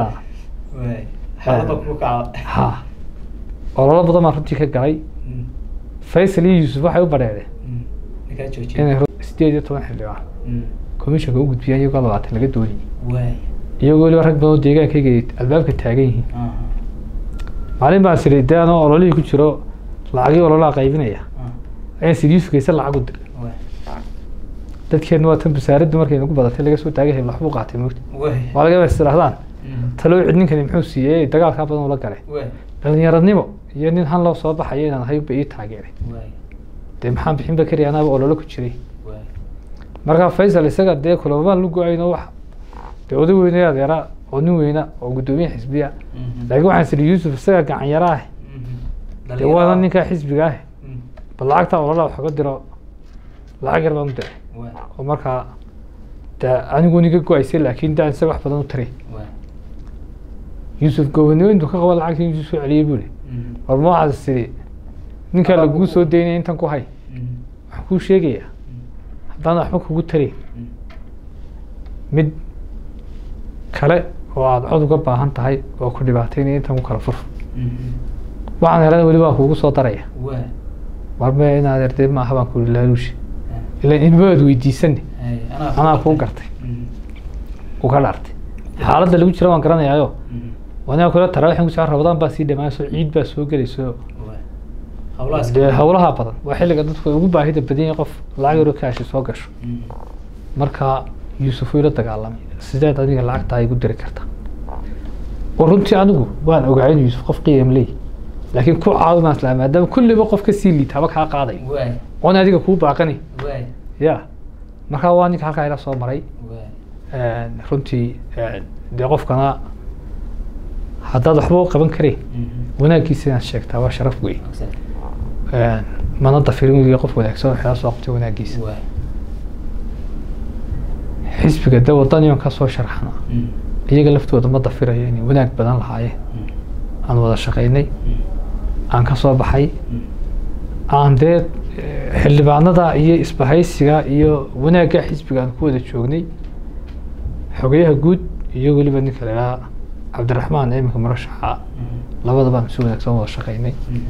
ha ololo badan baan runtii ka galay faysal iyo yuusuf waxay u badheedeen inay sideed iyo toban xildhibaan commissionka u gudbiyaan iyagoo labaatan laga doonayay iyagoo weliba rag badan oo deegaankayga albaabka taagan yihiin maalin baan siri dee anoo ololihii ku jiro lacagii ololaha qaybinaya ayaan siri yuusuf kayse lacag u diray dadkeena waa tan basaaraddu markay nagu badatay laga soo taagay hebel waxbuu qaatay moogta waa laga yaabaa is tirahdaan taloo cid ninkani muxuu siiyey dagaalkaa badan ula galay dhalinyaradnimo iyo nin han loo soo baxayo inaan ahay ba ii taageeray dee maxaan bixin bakari anaaba ololo ku jiray markaa faysal isaga dee kulamaan lu go-ayno wax dee oday weyne adeera oo nin weyna oo guddoomiye xisbiya laakiin waxaan siri yuusuf isaga gacan yara ah dee waana ninkaa xisbiga ah bal lacagtaa ololaa wax uga diro lacag yar baan u diray oo markaa de anigu niga go-aysay laakiin daan isaga wax badan u taray yuusuf gobonimo intuu ka qaba lacagta intuu soo celiyey buu li war ma waxaad siri ninkaa lagugu soo daynaya intan ku hay waxaan kuu sheegayaa haddaan waxba kugu tarayn mid kale oo aada cod uga baahan tahay oo ku dhibaataynaya intan ku kala fur waxaan helana weli waa kugu soo daraya war me inaad erdee maaha baan ku laaluushi ilan ilmo aad weydiisane Hay, anaa kuu gartay uu ka dhaartay xaaladda lagu jira waan garanayaayo Mhm. wanaa kula taraawiixin kusoo rabadaan baa sii dhamaaso ciid baa soo gelayso Waay. hawlahaas dee howlaha badan waa xilliga dadku ay ugu baahida badan yahay qof lacag yaroo kaashi soo gasho Mhm. marka yuusuf wuu ila dagaalamay sideed adiga lacagta igu diri karta oo runtii anigu waan ogaa in yuusuf qof qiim leey laakiin ku caawimaan islaa maadaama kulliba qof ka sii liita haba kaa qaaday Waay. oon adiga kuu baaqani Waay. ya marka waa ninka halkaa ila soo maray Waay. runtii dee qofkana haddaad waxba u qaban karayn Mhm. wanaaggiisa inaad sheegtaa waa sharaf wey Exactly. mana dafirin weligii qof wanaagsan oo xeela soo qabtay wanaaggiisa Waay. xisbiga de wadaniyon ka soo sharxana Mhm. iyaga laftooda ma dafirayo inay wanaag badan lahaayeen Mhm. aan wada shaqaynay Mhm. aan ka soo baxay Mhm. aan dee eh, xildhibaanada iyo isbahaysiga iyo wanaagga xisbiga aan ku wada joognay xogayaha guud iyo weliba ninka la idhaha cabdiraxmaan iminka murashaxa Mhm. labadaba aan si wanaagsan wada shaqaynay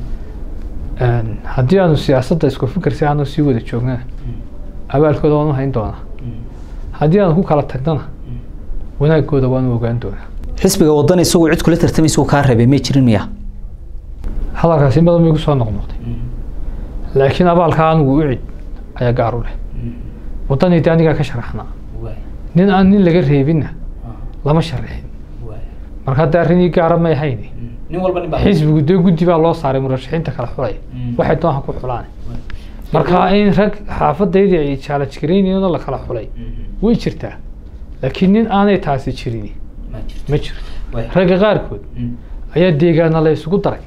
Mhm. haddii aanu siyaasadda isku fikir si aanu sii wada joognana Mhm. abaalkooda waanu hayn doonaa Mhm. haddii aanu ku kala tagnana Mhm. wanaagooda waanu ogaan doonaa xisbiga wadan isagoo cid kula tartamaysa uu kaa reebay may jirin miya hadalkaasi in badan bay igu soo noqnoqday laakiin abaalka anigu u cid ayaa gaar u leh waddanii de anigaa ka sharaxnaa Waay. nin aan nin laga reebinna Ah. lama sharaxin Waay. marka hadda arrinii gaara may ahayn Mhm. nin walba nin baa xisbigu dee guddi baa loo saaray murashaxiinta kala xulay Mm. waxay doonha ku xulaan Waay. marka in rag xaafadaydii ay challenge garaynayeenoo la kala xulay Mhm. way jirtaa laakiin nin aanay taasi jirin ma jirto ma jiro Waay. ragga qaarkood Mhm. ayaa deegaana la isugu daray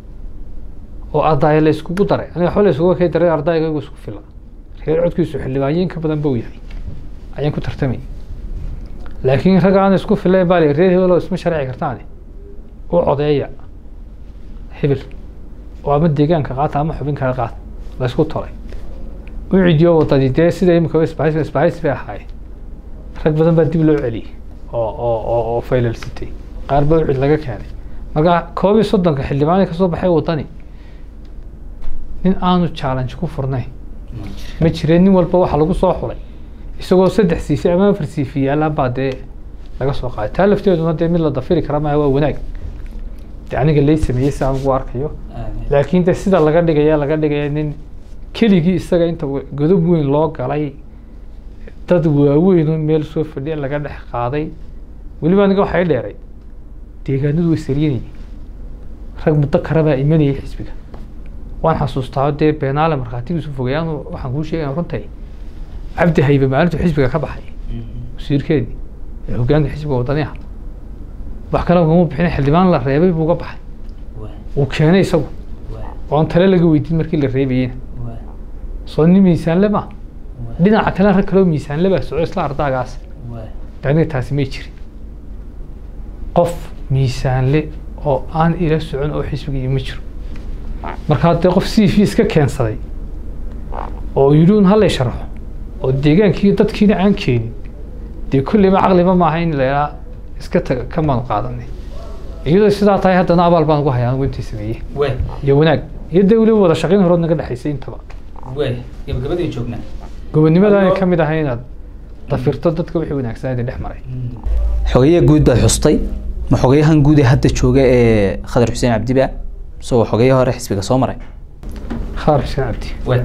oo ardaya la isugu daray aniga waxba la isugu kay daray ardayga igu isku fila reer codkiisu xildhibaanyin ka badan buu yahay ayaan ku tartamay laakiin ragga aan isku filayn baa la reer hebel oo isma sharci kartaane u codeeya hebel oo ama deegaanka qaata ama xubin kale qaata la isku tolay u cidiyo wadadii dee sida imika isbahaysi isbahaysi bay ahaayeen rag badan baa dib loo celiyey oo oo oo oo faylalsitay qaar baa u cid laga keenay marka koob iyo soddonka xildhibaanay kasoo baxay wadani nin aanu challenge ku furnayn Ma jirto. ma jireen nin walba waxaa lagu soo xulay isagoo saddex siifi ama afar siifi yaalaan baa dee laga soo qaaday taa lafteeduna dee mid la dafiri kara maaha waa wanaag de aniga lay sameeyey si aan ugu arkayo Aamin. laakiin de sida laga dhigaya laga dhigaya nin keligii isaga inta wa- godob weyn loo galay dad waaweyn oo meel soo fadhiya laga dhex qaaday weliba aniga waxay dheeray deegaanadu way saryanayeen rag muddo kale baa imanayay xisbiga waan xasuustaa dee beenaale markhaatigiisu fogayaan waxaan kuu sheegaya runtay cabdi haybe maalintu xisbiga ka baxay Mhm. wasiirkeedii ee hogaanka xisbiga wadaniha wax kale ugama bixin xildhibaan la reebay buu uga baxay Waay. uu keenay isagu Waay. oon tale laga weydiin markii la reebayena Waay. soo nin miisaanle ma Waay. dhinaca kale rag kaleo miisaanle baa soco isla ardaagaas Waay. de aniga taasi may jirin qof miisaanle oo aan ila socon oo xisbiga iyo ma jiro markaa dee qof c v iska keensaday oo yidhi un halay sharaxo oo deegaankii dadkiina aan keenin dee kolleyba caqliba maaha in la idhaa iska taga ka maanu qaadanay iyadoo sidaa tahay haddana abaal baan ugu hayaa anigu intii sameeyey Waay. iyo wanaag iyo dee weliba wada shaqayn horood naga dhexaysay intaba Waay. gabagabadii joognaa gobonimadaana Adoo- ka mid ahay inaad dafirto dadka wixii wanaagsanaa idin dhex maray xogeyaha guud baad xustay ma xogeyahan guud ee hadda jooga ee khadar xuseen cabdiba isagoo xogeyaha hore xisbiga soo maray khaar xuseen cabdi waay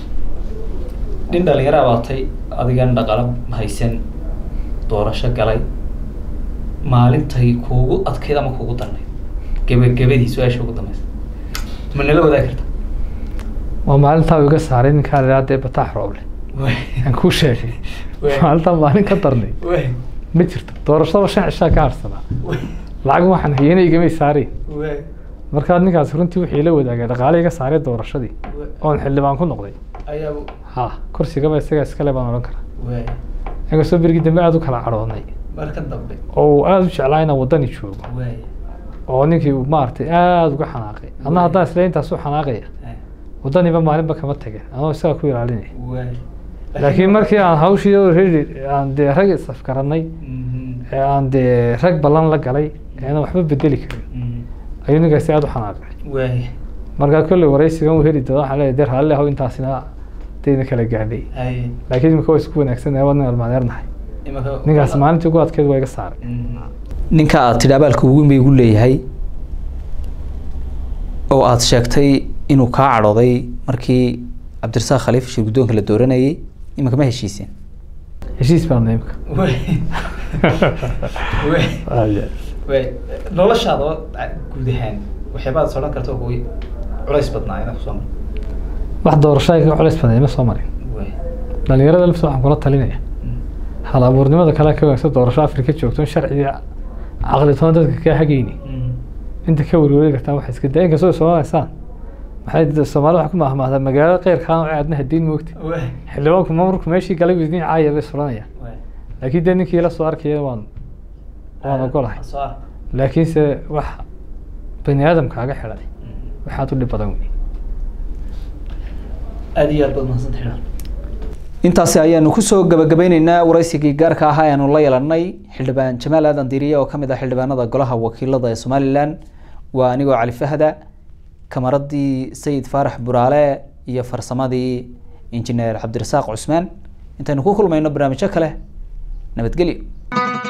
nin dhalinyaro abaatay adigan dhaqalo haysan doorasho galay maalintay kuugu adkayd ama kuugu darnay gebagabadii su-aasha ugu dambeysa ma nala wadaagi karta waa maalintaa uu iga saaray ninkaa la idhaha dee bataax rooble aan kuu sheegay Waay. maalintaa maalin ka darnay waay ma jirto doorashada shan cishaa ka harsanaa lacag waxaan hayana igamay saareen waay markaa ninkaas runtii wixii la wadaagay dhaqaale iga saaray doorashadii oon xildhibaan ku noqday ayaa ha kursigaba isaga iskale baan odhan karaa waay inkastoo berigii dambe aada u kala cadhoodnay marka dambe oo uu aada u jeclaa inaan waddani joogo waay oo ninkii uu maaragtay aada uga xanaaqay adna haddaan isla intaas u xanaaqaya waddaniba maalinba kama tageen anoo isaga ku ilaalinaya waay laakiin markii aan hawshii already aan dee rag isafgarannay ee aan dee rag ballan la galay eena waxba bedeli karin ayuu ninkaasi aada u xanaaqay waay markaa kolley waraysigan uu heli doona waxaan leeyahay dee raalli ahow intaasina dayna kala gaadhay haye laakiin imika waa isku wanaagsannahay waa nin almaadeernahay imanka ninkaas maalintii ugu adkeed waa iga saaray ninka aad tidhi abaalka ugu weyn bay igu leeyahay oo aad sheegtay inuu kaa cadhooday markii cabdirasaaq khaliif shir guddoonka la dooranayay iminka ma heshiiseen heshiis baana imika wey wey wey noloshaada oo guud ahaan waxyaabaad is odhan karta kuwi culays badnaa inaad kusoo marto wax doorasho ay kaga culays badan ima soo marin wey dhalinyarada lafta waxaan kula talinaya hal abuurnimada kale ka wanaagsan doorasho afrika joogto in sharciga caqli toona dadka kaa hagayni inta ka werweri kartaan waxa iska daa inkastoo soomaaliysaan maxay d- soomaalida waxaa ku mahmahdaa magaalada qeyrkaan oo aadna hadiin moogta wey xildhibaanku maamulku meeshii galay idin caaya bay suranayaan wey laakiin dee ninkii la soo arkaya waan waan ogolahay soo ark laakiinse wax bani aadamkaaga xidhay waxaad u dhib badan wey aada iyo aad baad mahadsantahay xidhan intaasi ayaanu kusoo gabagabeyneynaa waraysigii gaarka ahaa ayaanu la yeelanay xildhibaan jamaal aadan diiriye oo kamid ah xildhibaanada golaha wakiilada ee somalilan waa anigoo cali fahda kamaradii sayid faarax buraale iyo farsamadii injineer cabdirasaaq cusmaan intaynu ku kulmayno barnaamijyo kale nabadgelyo